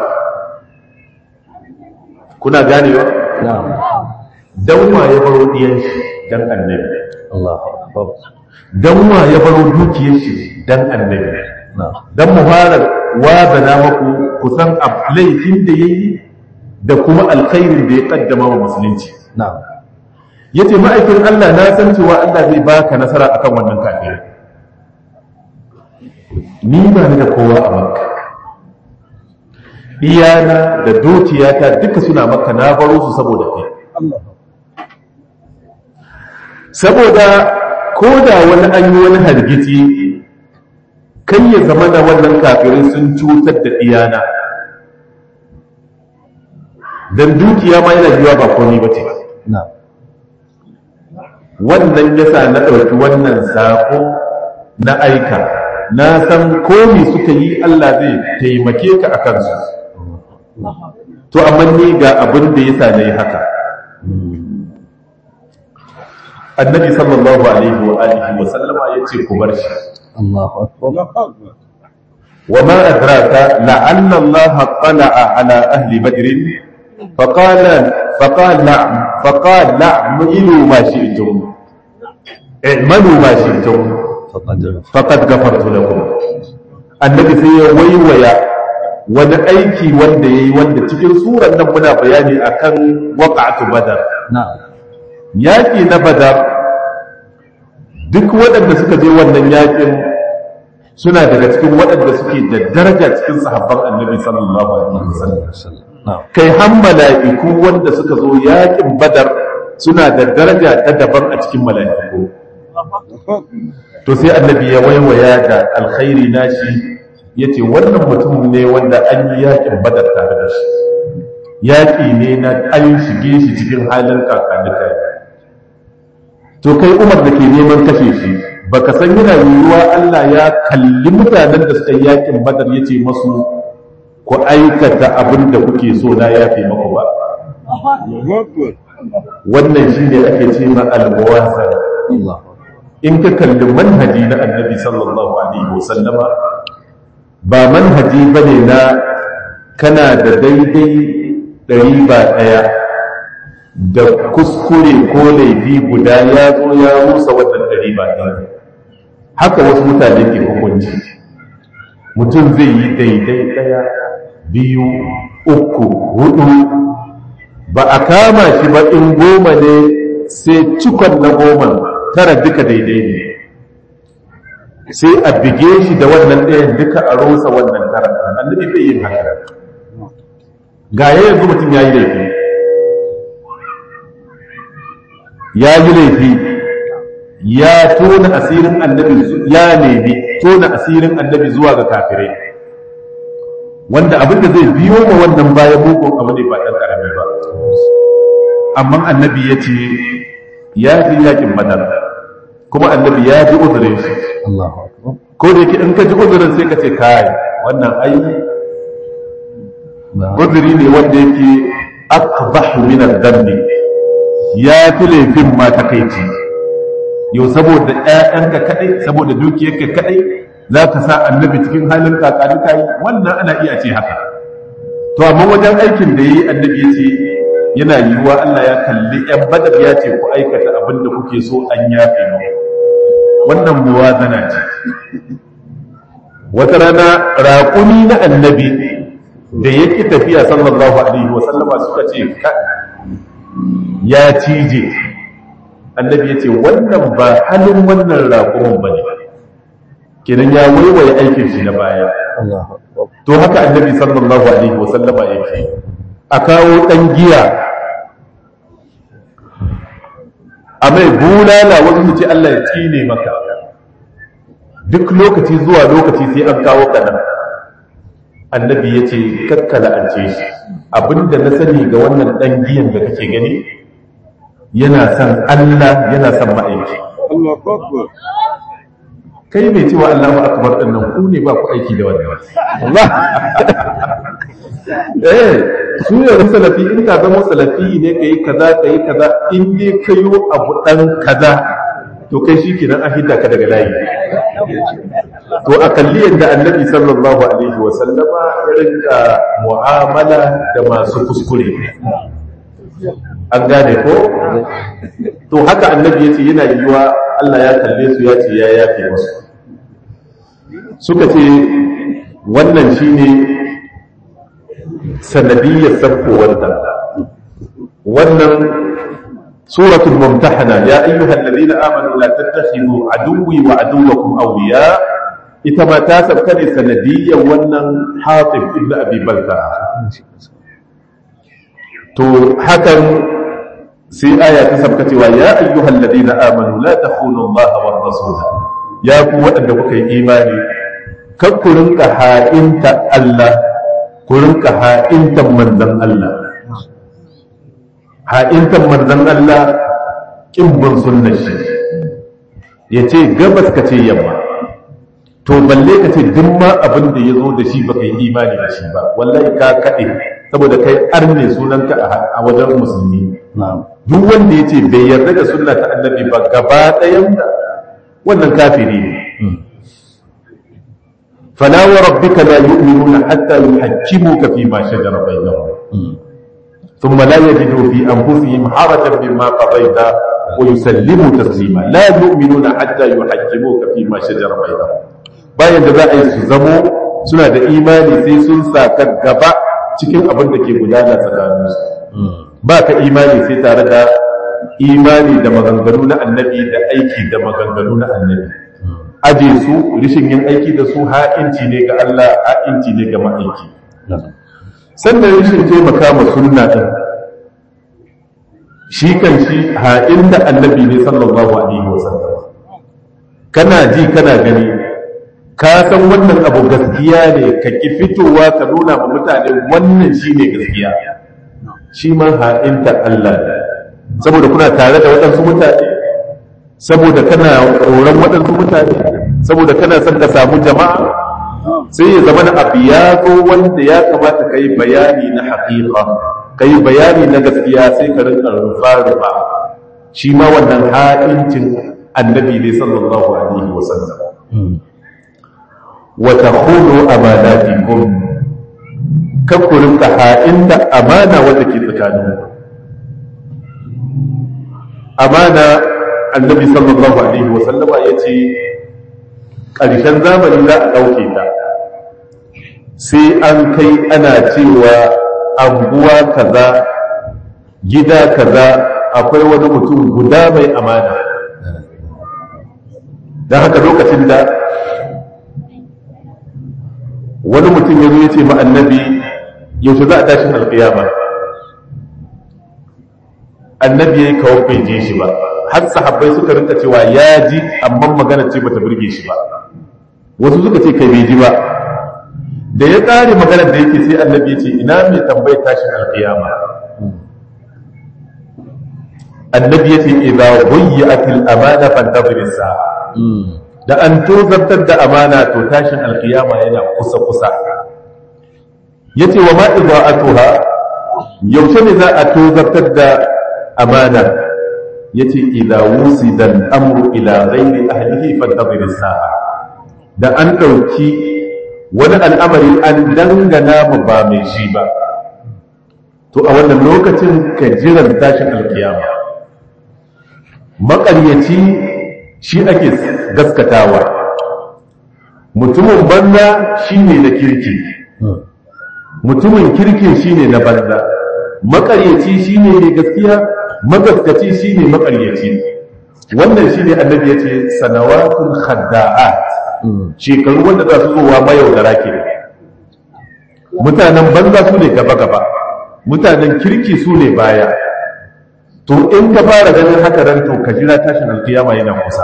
kuna ganewa na'am dan wa ya baro diyan shi dan annabi Allahu akbar dan wa ya baro dukiyar shi dan annabi na'am dan muharar wa bana maku kusan laifin da yayi da kuma alkhairin da ya kaddama wa musulunci na'am yace ma'aikin Allah na san cewa Allah zai baka nasara akan wannan kafiri ni ba ni da kowa a makka iyana da dukiyata duka suna makka na baro su saboda kai saboda ko da wani an yi wani hargitsi kan ya zama da wannan kafirin sun cutar da iyana don dukiya ma yana yiwa ba komai ba ce na'am wannan yasa na ɗauki wannan saƙo na aika na san komi suka yi Allah zai taimake ka a kansu to amma ni ga abin da yasa na yi haka annabi sallallahu alaihi wa alihi wa sallama ya ce ku bar shi Allahu akbar وما أدراك لعل الله اطلع على أهل بدر فقال فقال نعم فقال نعم اعملوا ما شئتم اعملوا ما شئتم faqad faqad ghafartu lakum annabi sai ya waiwaya wani aiki wanda yayi wanda cikin surar nan muna bayani akan waqa'atu badar na'am yaki na badar duk waɗanda suka je wannan yakin suna daga cikin waɗanda suke da daraja cikin sahabban annabi sallallahu alaihi wasallam na'am kai har mala'iku wanda suka zo yakin badar suna da daraja ta daban a cikin mala'iku to sai annabi ya waiwaya da alkhairi nashi yace wannan mutum ne wanda an yi yakin badar tare da shi yaki ne na an shige shi cikin halin kakanika to kai umar da ke neman kashe shi baka san yana yiwuwa Allah ya kalli mutanen da suka yi yakin badar yace masu ku aikata abin da kuke so na yafe maku ba wannan shi ne ake ce ma al-muwasa Allahu in ka kalli manhaji na annabi sallallahu alaihi wasallama ba manhaji bane na kana da daidai ɗari ba ɗaya da kuskure ko laifi guda ya zo ya rusa wannan ɗari ba ɗaya haka wasu mutane ke hukunci mutum zai yi daidai ɗaya biyu uku hudu ba a kama shi ba in goma ne sai cikon na goma tara duka daidai ne sai a bige shi da wannan ɗayan duka a rusa wannan tara annabi bai yin haka ga yanzu mutum ya yi laifi ya yi laifi ya tona asirin annabi ya nemi tona asirin annabi zuwa ga kafirai wanda abin da zai biyo ma wannan bayan mugun abu ne ba ɗan ƙarami ba amma annabi ya ce ya fi yakin badar kuma annabi ya ji uzurin shi Allahu akbar ko da yake in ka ji uzurin sai ka ce kai wannan ai uzuri ne wanda yake akbahu min ad-dambi ya fi laifin ma takaici yau saboda ƴaƴanka kadai saboda dukiyarka kadai za ka sa annabi cikin halin kakanika yi wannan ana iya ce haka to amma wajen aikin da yi annabi ya ce yana yiwuwa Allah ya kalli ƴan badar ya ce ku aikata abin da kuke so an yafe mu wannan muwazana ce wata rana raƙumi na annabi da yake tafiya sallallahu alaihi wasallama suka ce ya cije annabi ya ce wannan ba halin wannan raƙumin ba ne kenan ya waiwaye aikin shi na baya Allahu akbar to haka annabi sallallahu alaihi wasallama yake a kawo ɗan giya a mai bulala wasu su ce Allah ya tsine maka duk lokaci zuwa lokaci sai an kawo kanan annabi ya ce kakkala an ce shi abinda na sani ga wannan ɗan giyan da kake gani yana son Allah yana son ma'aiki kai mai cewa Allahu akbar din nan ku ne ba ku aiki da wannan Allah eh su ne da salafi in ka zama salafi ne kai kaza kai kaza in dai kayo abu dan kaza to kai shikenan an hidda ka daga layi to a kalli yadda annabi sallallahu alaihi wa sallama ya rinka mu'amala da masu kuskure an gane ko to haka annabi yace yana yiwa Allah ya kalle su ya ce ya yafe musu suka ce wannan shine sanadiyyar sabkowar da wannan suratul mumtahana ya ayyuhal ladina amanu la tattakhidhu aduwwi wa aduwwakum awliya ita ma ta sabka ne sanadiyyar wannan hatib ibn abi balta to hakan sai aya ta sabka cewa ya ayyuhal ladina amanu la takhunu allaha war rasula ya ku waɗanda kuka yi imani kan ku rinka ha'inta Allah ku rinka ha'intan manzon Allah ha'intan manzon Allah kimbin sunnar shi ya ce gabas ka ce yamma to balle ka ce duk ma abin da ya zo da shi baka yi imani da shi ba wallahi ka kaɗe saboda kai arne sunanka a wajen musulmi na'am duk wanda ya ce bai yarda da sunna ta annabi ba gaba ɗayan da wannan kafiri ne fala wa rabbika la yu'minuna hatta yuhajjimuka fi ma shajara bainahum thumma la yajidu fi anfusihim harajan mimma qadayta wa yusallimu taslima la yu'minuna hatta yuhajjimuka fi ma shajara bainahum bayan da za a yi su zamo suna da imani sai sun saka gaba cikin abin da ke gudana tsakaninsu ba ka imani sai tare da imani da maganganu na annabi da aiki da maganganu na annabi aje su rishin yin aiki da su ha'inci ne ga Allah ha'inci ne ga ma'aiki sannan rishin taimaka ma sunna din shi kan shi ha'in da annabi ne sallallahu alaihi wasallam kana ji kana gani ka san wannan abu gaskiya ne ka ki fitowa ka nuna ma mutane wannan shine gaskiya shi ma ha'inta Allah ne saboda kuna tare da waɗansu mutane saboda kana tsoron waɗansu mutane saboda kana son ka samu jama'a sai ya zama na abu ya zo wanda ya kamata ka yi bayani na haƙiƙa ka yi bayani na gaskiya sai ka rinka rufa-rufa shi ma wannan ha'incin annabi ne sallallahu alaihi wasallam wa takhulu amanatikum kan ku rinka ha'inta amana wanda ke tsakanin amana annabi sallallahu alaihi wasallama ya ce ƙarshen zamani za a ɗauke ta sai an kai ana cewa anguwa kaza gida kaza akwai wani mutum guda mai amana don haka lokacin da wani mutum ya zo ya ce ma annabi yaushe za a tashin alƙiyama annabi ya yi kawo bai je shi ba har sahabbai suka rinka cewa ya ji amma magana ce bata burge shi ba wasu suka ce kai bai ji ba da ya ƙare maganar da yake sai annabi ya ce ina mai tambayar tashin alƙiyama annabi ya ce idza buyi'atil amana fantazir sa'a da an tozartar da amana to tashin alƙiyama yana kusa kusa yace wa ma idza'atuha yaushe ne za a tozartar da amana yace idza wusida al-amru ila ghairi ahlihi fantazir sa'a da an dauki wani al'amari an dangana mu ba mai shi ba to a wannan lokacin ka jiran tashin alkiyama maƙaryaci shi ake gaskatawa mutumin banza shine na kirki mutumin kirkin shine na banza maƙaryaci shine ne gaskiya magaskaci shine maƙaryaci wannan shine annabi yace sanawatun khadda'at shekaru wanda za su zowa mayaudara ke mutanen banza su ne gaba-gaba mutanen kirki su ne baya to in ka fara ganin haka ran to ka jira tashin alkiyama yana kusa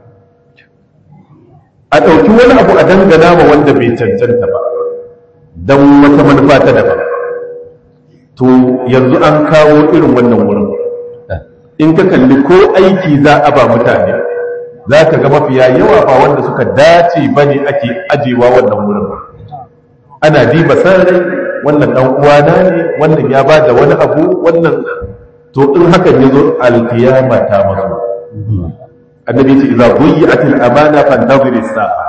a ɗauki wani abu a dangana ma wanda bai cancanta ba don wata manufa ta daban to yanzu an kawo irin wannan wurin in ka kalli ko aiki za a ba mutane za ka ga mafiya yawa ba wanda suka dace ba ne ake ajewa wannan wurin ana diba sarari wannan ɗan uwana ne wannan ya ba da wani abu wannan to in hakan ya zo alkiyama ta mazo annabi ce idza buyi'atil amana fantazir as-sa'a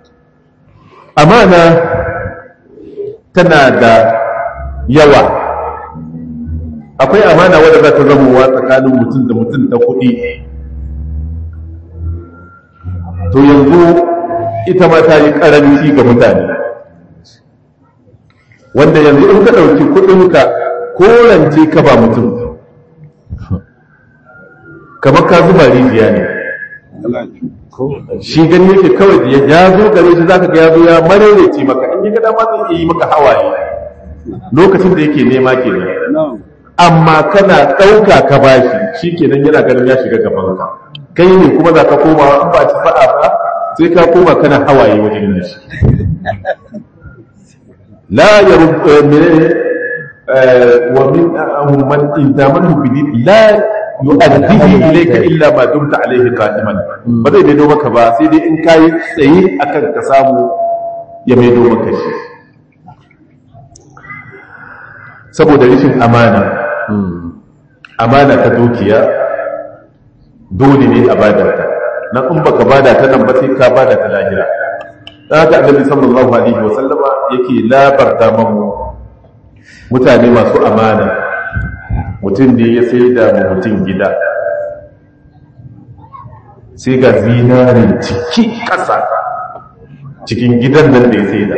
amana tana da yawa akwai amana wadda za ta zamowa tsakanin mutum da mutum ta kuɗi to yanzu ita ma ta yi karanci ga mutane wanda yanzu in ka ɗauki kuɗinka ko rance ka ba mutum kamar ka zuba rijiya ne shi gani yake kawai da ya zo gare shi zaka ga ya zo ya mararece maka in ya ga dama zai yi maka hawaye lokacin da yake nema kenan amma kana ɗauka ka bashi shi kenan yana ganin ya shiga gaban ka kai ne kuma za ka koma in ba ci fa'a ba sai ka koma kana hawaye wajen yin shi la ya menene wa min man intamanhu bidi la yu'addihi ilayka illa ma dumta alayhi qa'iman ba zai maido maka ba sai dai in kai tsaye akan ka samu ya maido maka shi saboda rashin amana amana ta dukiya dole ne a bada ta na in baka bada ta nan ba sai ka bada ta lahira dan haka annabi sallallahu alaihi wa sallama yake labarta mamu mutane masu amana mutum ne ya sai da mutum gida sai ga zinarin ciki ƙasa cikin gidan nan da ya sai da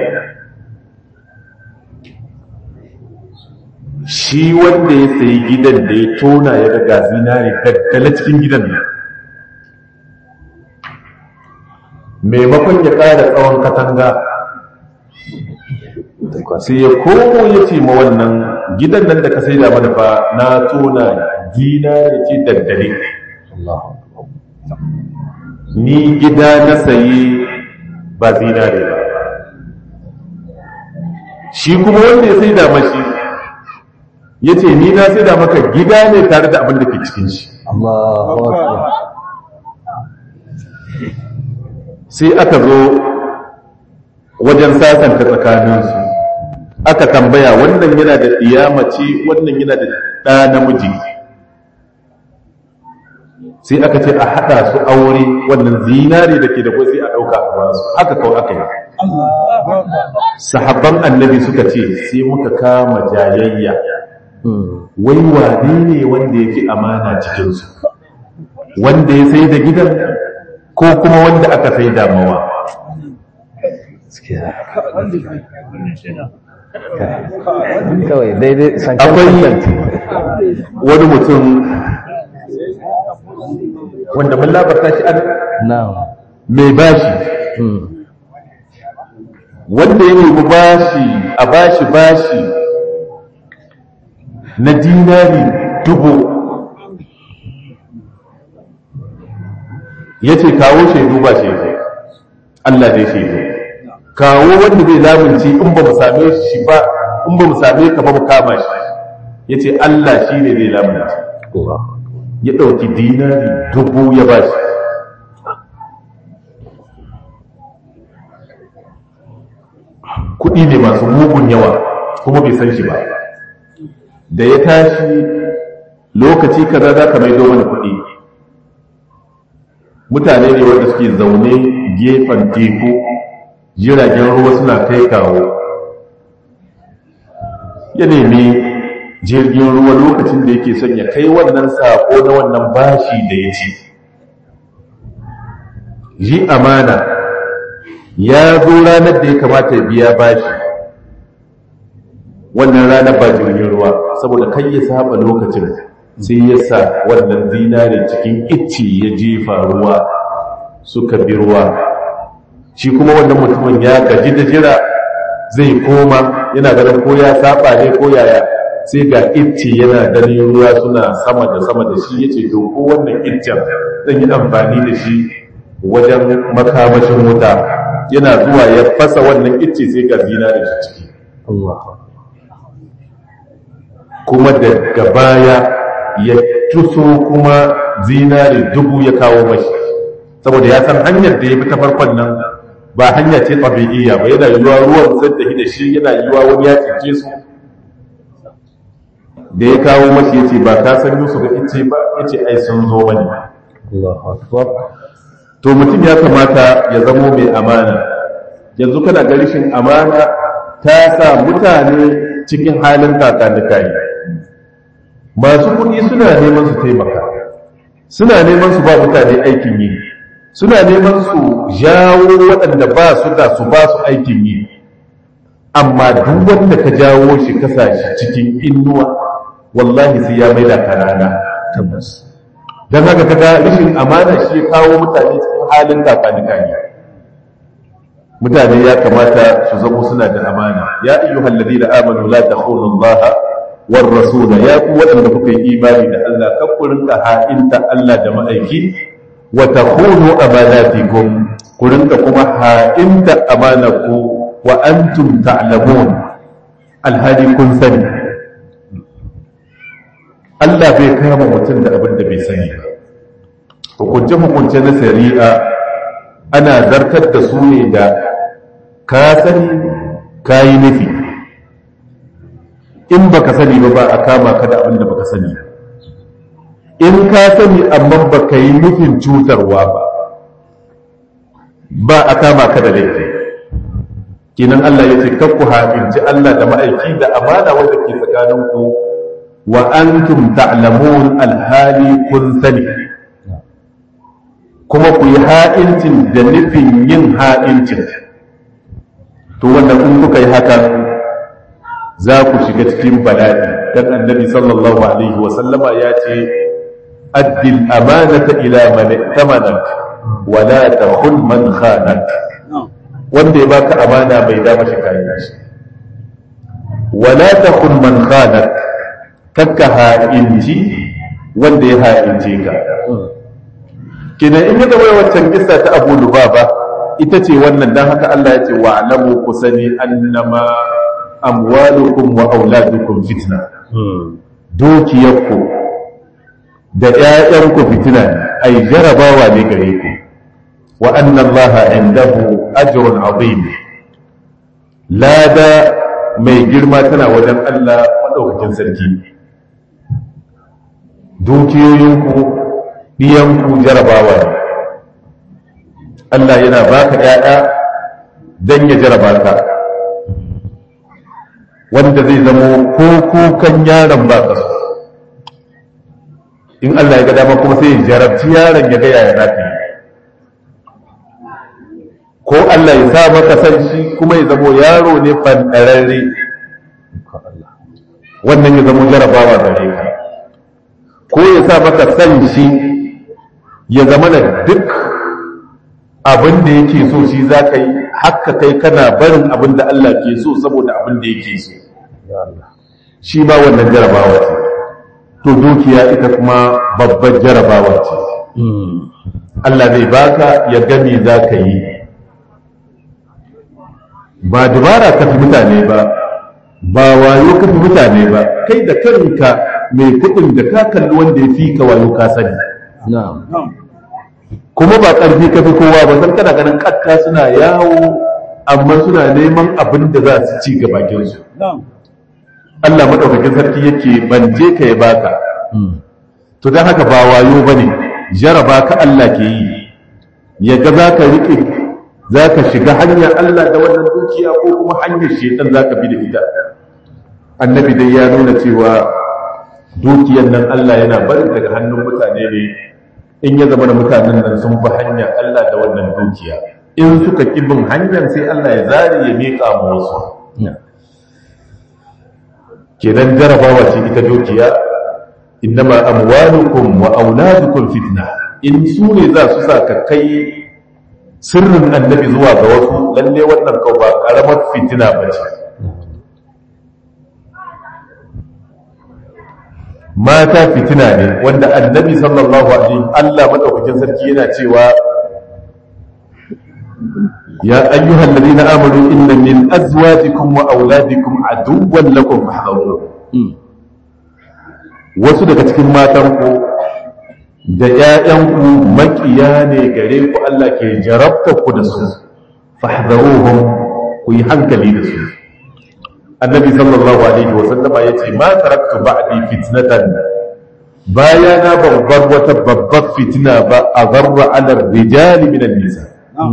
shi wanda ya sayi gidan da ya tona ya ga zinari daddala cikin gidan nan maimakon ya ƙara tsawon katanga sai ya komo ya ce ma wannan gidan nan da ka sai da mana fa na tona zinari ce daddale ni gida na sayi ba zinari ba shi kuma wanda ya sai da mashi ya ce ni na sai da maka gida ne tare da abin da ke cikin shi sai aka zo wajen sasanta tsakaninsu aka tambaya wannan yana da mace wannan yana da ɗa namiji sai aka ce a haɗa su aure wannan zinare da ke da kwai sai a ɗauka a basu haka kawai aka yi sahabban annabi suka ce sai muka kama jayayya wai wane ne wanda ya fi amana cikinsu wanda ya sai da gidan ko kuma wanda aka sai damawa kawai daidai akwai wani mutum wanda mun labarta shi an na'am mai bashi wanda ya nemi bashi a bashi bashi na dinari dubu ya ce kawo shaidu ba shaidu Allah dai shaidu kawo wanda zai lamunci in ba mu same shi ba in ba mu same ka ba mu kama shi ya ce Allah shi ne zai lamunci ya ɗauki dinari dubu ya ba shi kuɗi ne masu mugun yawa kuma bai san shi ba da ya tashi lokaci kaza za ka maido mana kuɗi mutane ne wanda suke zaune gefen teku jiragen ruwa suna kai kawo ya nemi jirgin ruwa lokacin da yake son ya kai wannan sako na wannan bashi da ya ci ji amana ya zo ranar da ya kamata ya biya bashi wannan ranar ba jirgin ruwa saboda kai ya saba lokacin sai ya sa wannan zinare cikin icci ya jefa ruwa suka bi ruwa shi kuma wannan mutumin ya gaji da jira zai koma yana ganin ko ya saba ne ko yaya sai ga icci yana ganin ruwa suna sama da sama da shi yace to ko wannan iccen zan yi amfani da shi wajen makamashin wuta yana zuwa ya fasa wannan icce sai ga zinare shi ciki kuma daga baya ya tuso kuma zinare dubu ya kawo mashi saboda ya san hanyar da ya bi ta farkon nan ba hanya ce tabi'iyya ba yana yiwuwa ruwan zai tafi da shi yana yiwuwa wani ya cince su da ya kawo mashi ya ce ba ka san yusu ga ice ba ya ce ai sun zo mani to mutum ya kamata ya zamo mai amana yanzu kana ga rashin amana ta sa mutane cikin halin kakanikayi masu kuɗi suna neman su taimaka suna neman su ba mutane aikin yi suna neman su jawo waɗanda ba su da su ba su aikin yi amma duk wanda ka jawo shi kasa shi cikin inuwa wallahi sai ya maida ka rana tabbas don haka kaga rashin amana shi ya kawo mutane cikin halin kakanikayi mutane ya kamata su zamo suna da amana ya ayyuhal ladina amanu la takhunu allaha war rasula ya ku waɗanda kuka yi imani da Allah kan ku rinka ha'inta Allah da ma'aiki wa takhunu amanatikum ku rinka kuma ha'inta amanaku wa antum ta'lamun alhali kun sani Allah bai kama mutum da abin da bai sani ba hukunce hukunce na shari'a ana zartar da su ne da ka sani ka yi nufi in baka sani ba ba a kama ka da abin da baka sani in ka sani amma baka yi nufin cutarwa ba ba a kama ka da laifi kinan Allah ya ce kakku haƙinci Allah da ma'aiki da amana wanda ke tsakaninku wa antum ta'lamun alhali kun sani kuma ku yi ha'incin da nufin yin ha'incin to wanda kun kuka yi hakan za ku shiga cikin bala'i dan annabi sallallahu alaihi wa sallama ya ce addil amanata ila man tamanak wa la takhun man khanak wanda ya baka amana bai da mashi kayan shi wa la takhun man khanak kakka ha'inci wanda ya ha'ince ka kina in ya zama waccan kissa ta Abu Lubaba ita ce wannan dan haka Allah ya ce wa alamu kusani annama amwalukum wa auladukum fitna dukiyarku da ƴaƴanku fitina ai jarabawa ne gare ku wa anna Allah indahu ajrun azim lada mai girma tana wajen Allah madaukakin sarki dukiyoyinku ɗiyanku jarabawa ne Allah yana baka ƴaƴa don ya jaraba ka wanda zai zamo ko kukan yaron ba ka so in Allah ya ga dama kuma sai ya jarabci yaron ya ga yaya za ka yi ko Allah ya sa maka san shi kuma ya zamo yaro ne fandararre wannan ya zamo jarabawa gare ka ko ya sa maka san shi ya zama da duk abin da yake so shi za ka yi haka kai kana barin abin da Allah ke so saboda abin da yake so shi ma wannan jarabawa ce to dukiya ita kuma babbar jarabawa ce Allah zai baka ya gami za ka yi ba dubara ka fi mutane ba ba wayo ka fi mutane ba kai da kanka mai kuɗin da ka kalli wanda ya fi ka wayo ka sani kuma ba ƙarfi ka fi kowa ba san kana ganin ƙatta suna yawo amma suna neman abin da za su ci ga bakinsu Allah maɗaukakin sarki yake banje ka ya baka to don haka ba wayo ba ne jaraba ka Allah ke yi ya ga za ka riƙe za ka shiga hanyar Allah da wannan dukiya ko kuma hanyar shetan za ka bi da ita annabi dai ya nuna cewa dukiyar nan Allah yana barin daga hannun mutane ne in ya zama da mutanen nan sun bi hanyar Allah da wannan dukiya in suka ƙi bin hanyar sai Allah ya zare ya miƙa ma wasu kenan jarabawa ce ita dukiya innama amwalukum wa auladukum fitna in su ne za su sa ka kai sirrin annabi zuwa ga wasu lalle wannan kau ba karamar fitina ba ce mata fitina ne wanda annabi sallallahu alaihi Allah madaukakin sarki yana cewa ya ayyuhal ladina amanu inna min azwajikum wa auladikum aduwwan lakum fahdharu wasu daga cikin matanku da ‘ya'yanku makiya ne gare ku Allah ke jarabta ku da su, fahdaruhum ku yi hankali da su. Annabi sallallahu Alaihi wasallama ya ce, Ma taraktu ba'di fitnatan baya na babbar wata babbar fitina ba a zarra alar rijali minan nisa.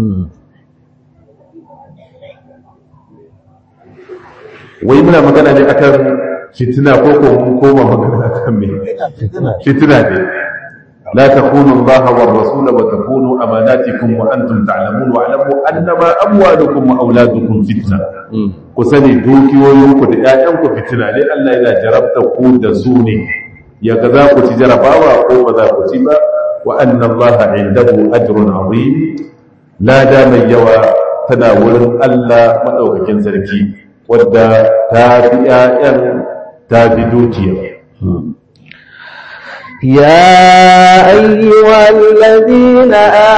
Wai muna magana ne akan fitina ko ko mun koma magana akan me? Fitina ne. لا تخونوا الله والرسول وتخونوا أماناتكم وأنتم تعلمون واعلموا أنما أموالكم وأولادكم فتنة كسني دوكي ويوكو دعاءكم فتنة لأن إذا جربت قود سوني يغذاك تجربا وقوم ذاك تبا وأن الله عنده أجر عظيم لا دام يوى تناول ألا مدوك كنزركي ودى تابي آيان تابي دوكي يا أيها الذين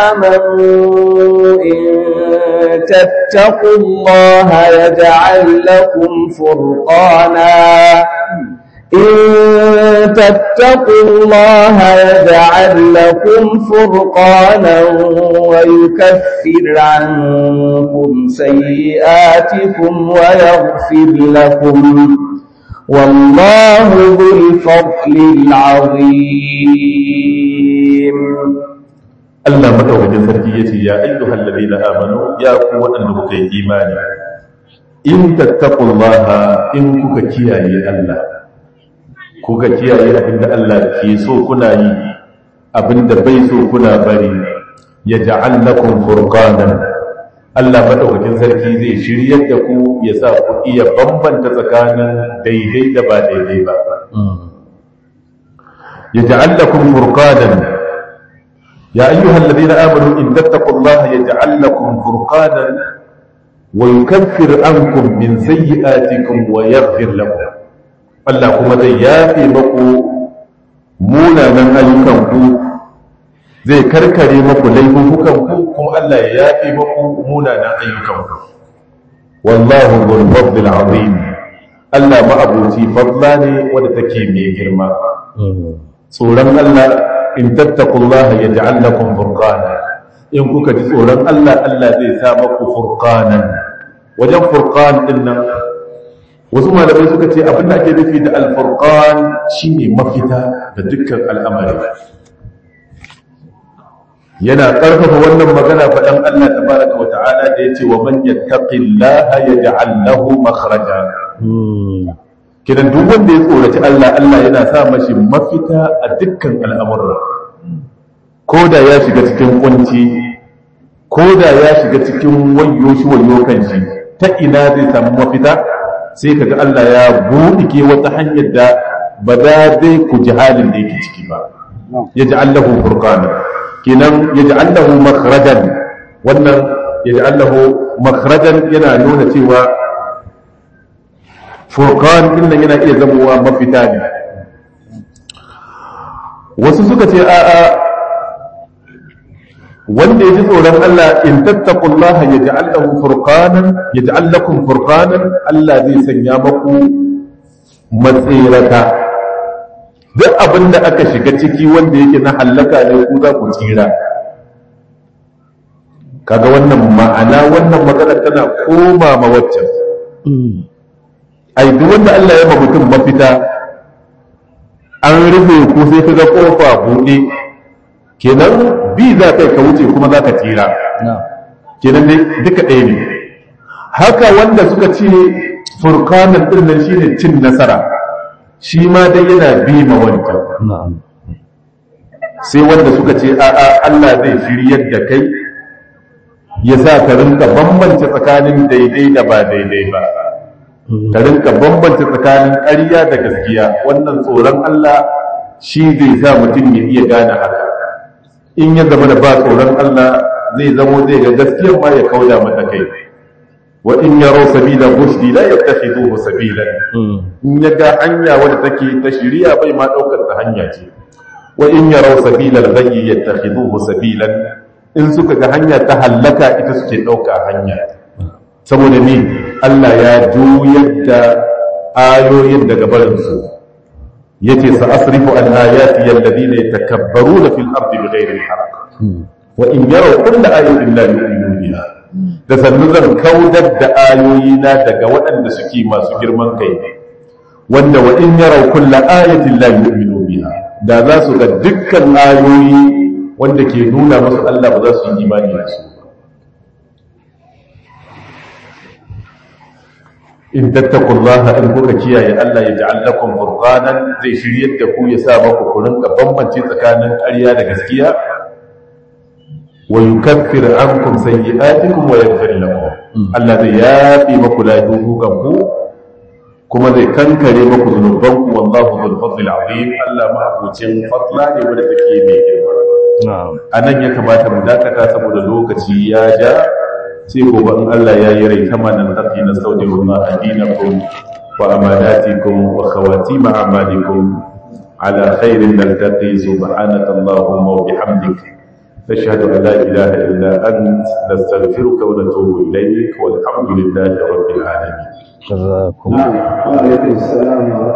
آمنوا إن تتقوا الله يجعل لكم فرقانا إن تتقوا الله يجعل لكم فرقانا ويكفر عنكم سيئاتكم ويغفر لكم والله ذو الفضل العظيم Allah madaukakin sarki yace ya ayyuhal ladina amanu ya ku waɗanda kuka yi imani in tattaqullaha in kuka kiyaye Allah kuka kiyaye abinda Allah ke so kuna yi abinda bai so kuna bari yaj'al lakum furqanan Allah madaukakin sarki zai shiryar da ku ya sa ku iya bambanta tsakanin daidai da ba daidai ba yaj'al lakum furqanan يا أيها الذين آمنوا إن تتقوا الله يجعل لكم فرقانا ويكفر عنكم من سيئاتكم ويغفر لكم الله كما زي يافي مكو مونا من أيكم زي كركري مكو ليفوكم كم الله يافي مكو مونا من أيكم والله ذو الفضل العظيم الله ما أبوتي فضلاني ودتكي مي جرما tsoron Allah in tattakullaha ya ja'al lakum furqana in kuka ji tsoron Allah Allah zai sa maku furqanan wajen furqan din nan wasu malamai suka ce abin da ake nufi da al-furqan shine mafita da dukkan al'amari yana ƙarfafa wannan magana faɗan Allah tabaraka wa ta'ala da yace wa man yattaqillaha yaj'al lahu makhraja kidan duk wanda ya tsoraci Allah Allah yana sa mashi mafita a dukkan al'amurra ko da ya shiga cikin kunci ko da ya shiga cikin wayo shi wayo kan shi ta ina zai samu mafita sai kaga Allah ya buɗe wata hanyar da ba da dai ku ji halin da yake ciki ba yaj'al lahu furqana kinan yaj'al lahu makhrajan wannan yaj'al lahu makhrajan yana nuna cewa furqan din nan yana iya zamowa mafita ne wasu suka ce a a wanda ya ji tsoron Allah in tattaqullaha yaj'al lahu furqanan yaj'al lakum furqanan Allah zai sanya maku matsirata duk abin da aka shiga ciki wanda yake na hallaka ne ku za ku tsira kaga wannan ma'ana wannan magana tana koma ma waccan ai duk wanda Allah ya ma mutum mafita an rufe ku sai kaga kofa buɗe kenan bi za kai ka wuce kuma za ka tsira kenan dai duka ɗaya ne haka wanda suka ce furkanan ɗin nan shine cin nasara shi ma dai yana bi ma wancan sai wanda suka ce a'a Allah zai shiryar da kai ya sa ka rinka bambance tsakanin daidai da ba daidai ba ka rinka bambance tsakanin ƙarya da gaskiya wannan tsoron Allah shi zai sa mutum ya iya gane haka in ya zama da ba tsoron Allah zai zamo zai ga gaskiyar ma ya kauda mata kai wa in yaro sabila rushdi la yattakhiduhu sabila in ya ga hanya wadda take ta shiriya bai ma daukar ta hanya ce wa in yaro sabila al-ghayyi yattakhiduhu sabilan in suka ga hanya ta hallaka ita suke dauka hanya saboda ni Allah ya juyar da ayoyin daga barin su yace sa asrifu an ayati alladhina yatakabbaruna fil ardi bighayri al-haqq wa in yaraw kulla ayatin la yu'minu biha da sannu zan kaudar da ayoyi na daga waɗanda suke masu girman kai wanda wa in yaraw kulla ayatin la yu'minu biha da za su ga dukkan ayoyi wanda ke nuna musu Allah ba za su yi imani da su in tattaqullaha in kuka kiyaye Allah ya ja'al lakum furqanan zai shiryar da ku ya sa maku ku rinka bambance tsakanin ƙarya da gaskiya wa yukaffir ankum sayyi'atikum wa yaghfir lakum Allah zai yafi maku laifukan ku kuma zai kankare maku zunuban ku wallahu dhul fadl azim Allah ma abucin fadla ne wanda take mai girma anan ya kamata mu dakata saboda lokaci ya ja sai gobe in Allah ya yi rai kama nan tafi na saudi wa adinakum wa amanatikum wa khawatim a'malikum ala khairin naltaqi subhanaka allahumma wa bihamdika نشهد أن لا إله إلا أنت نستغفرك ونتوب إليك والحمد لله رب العالمين جزاكم نعم وعليكم السلام ورحمة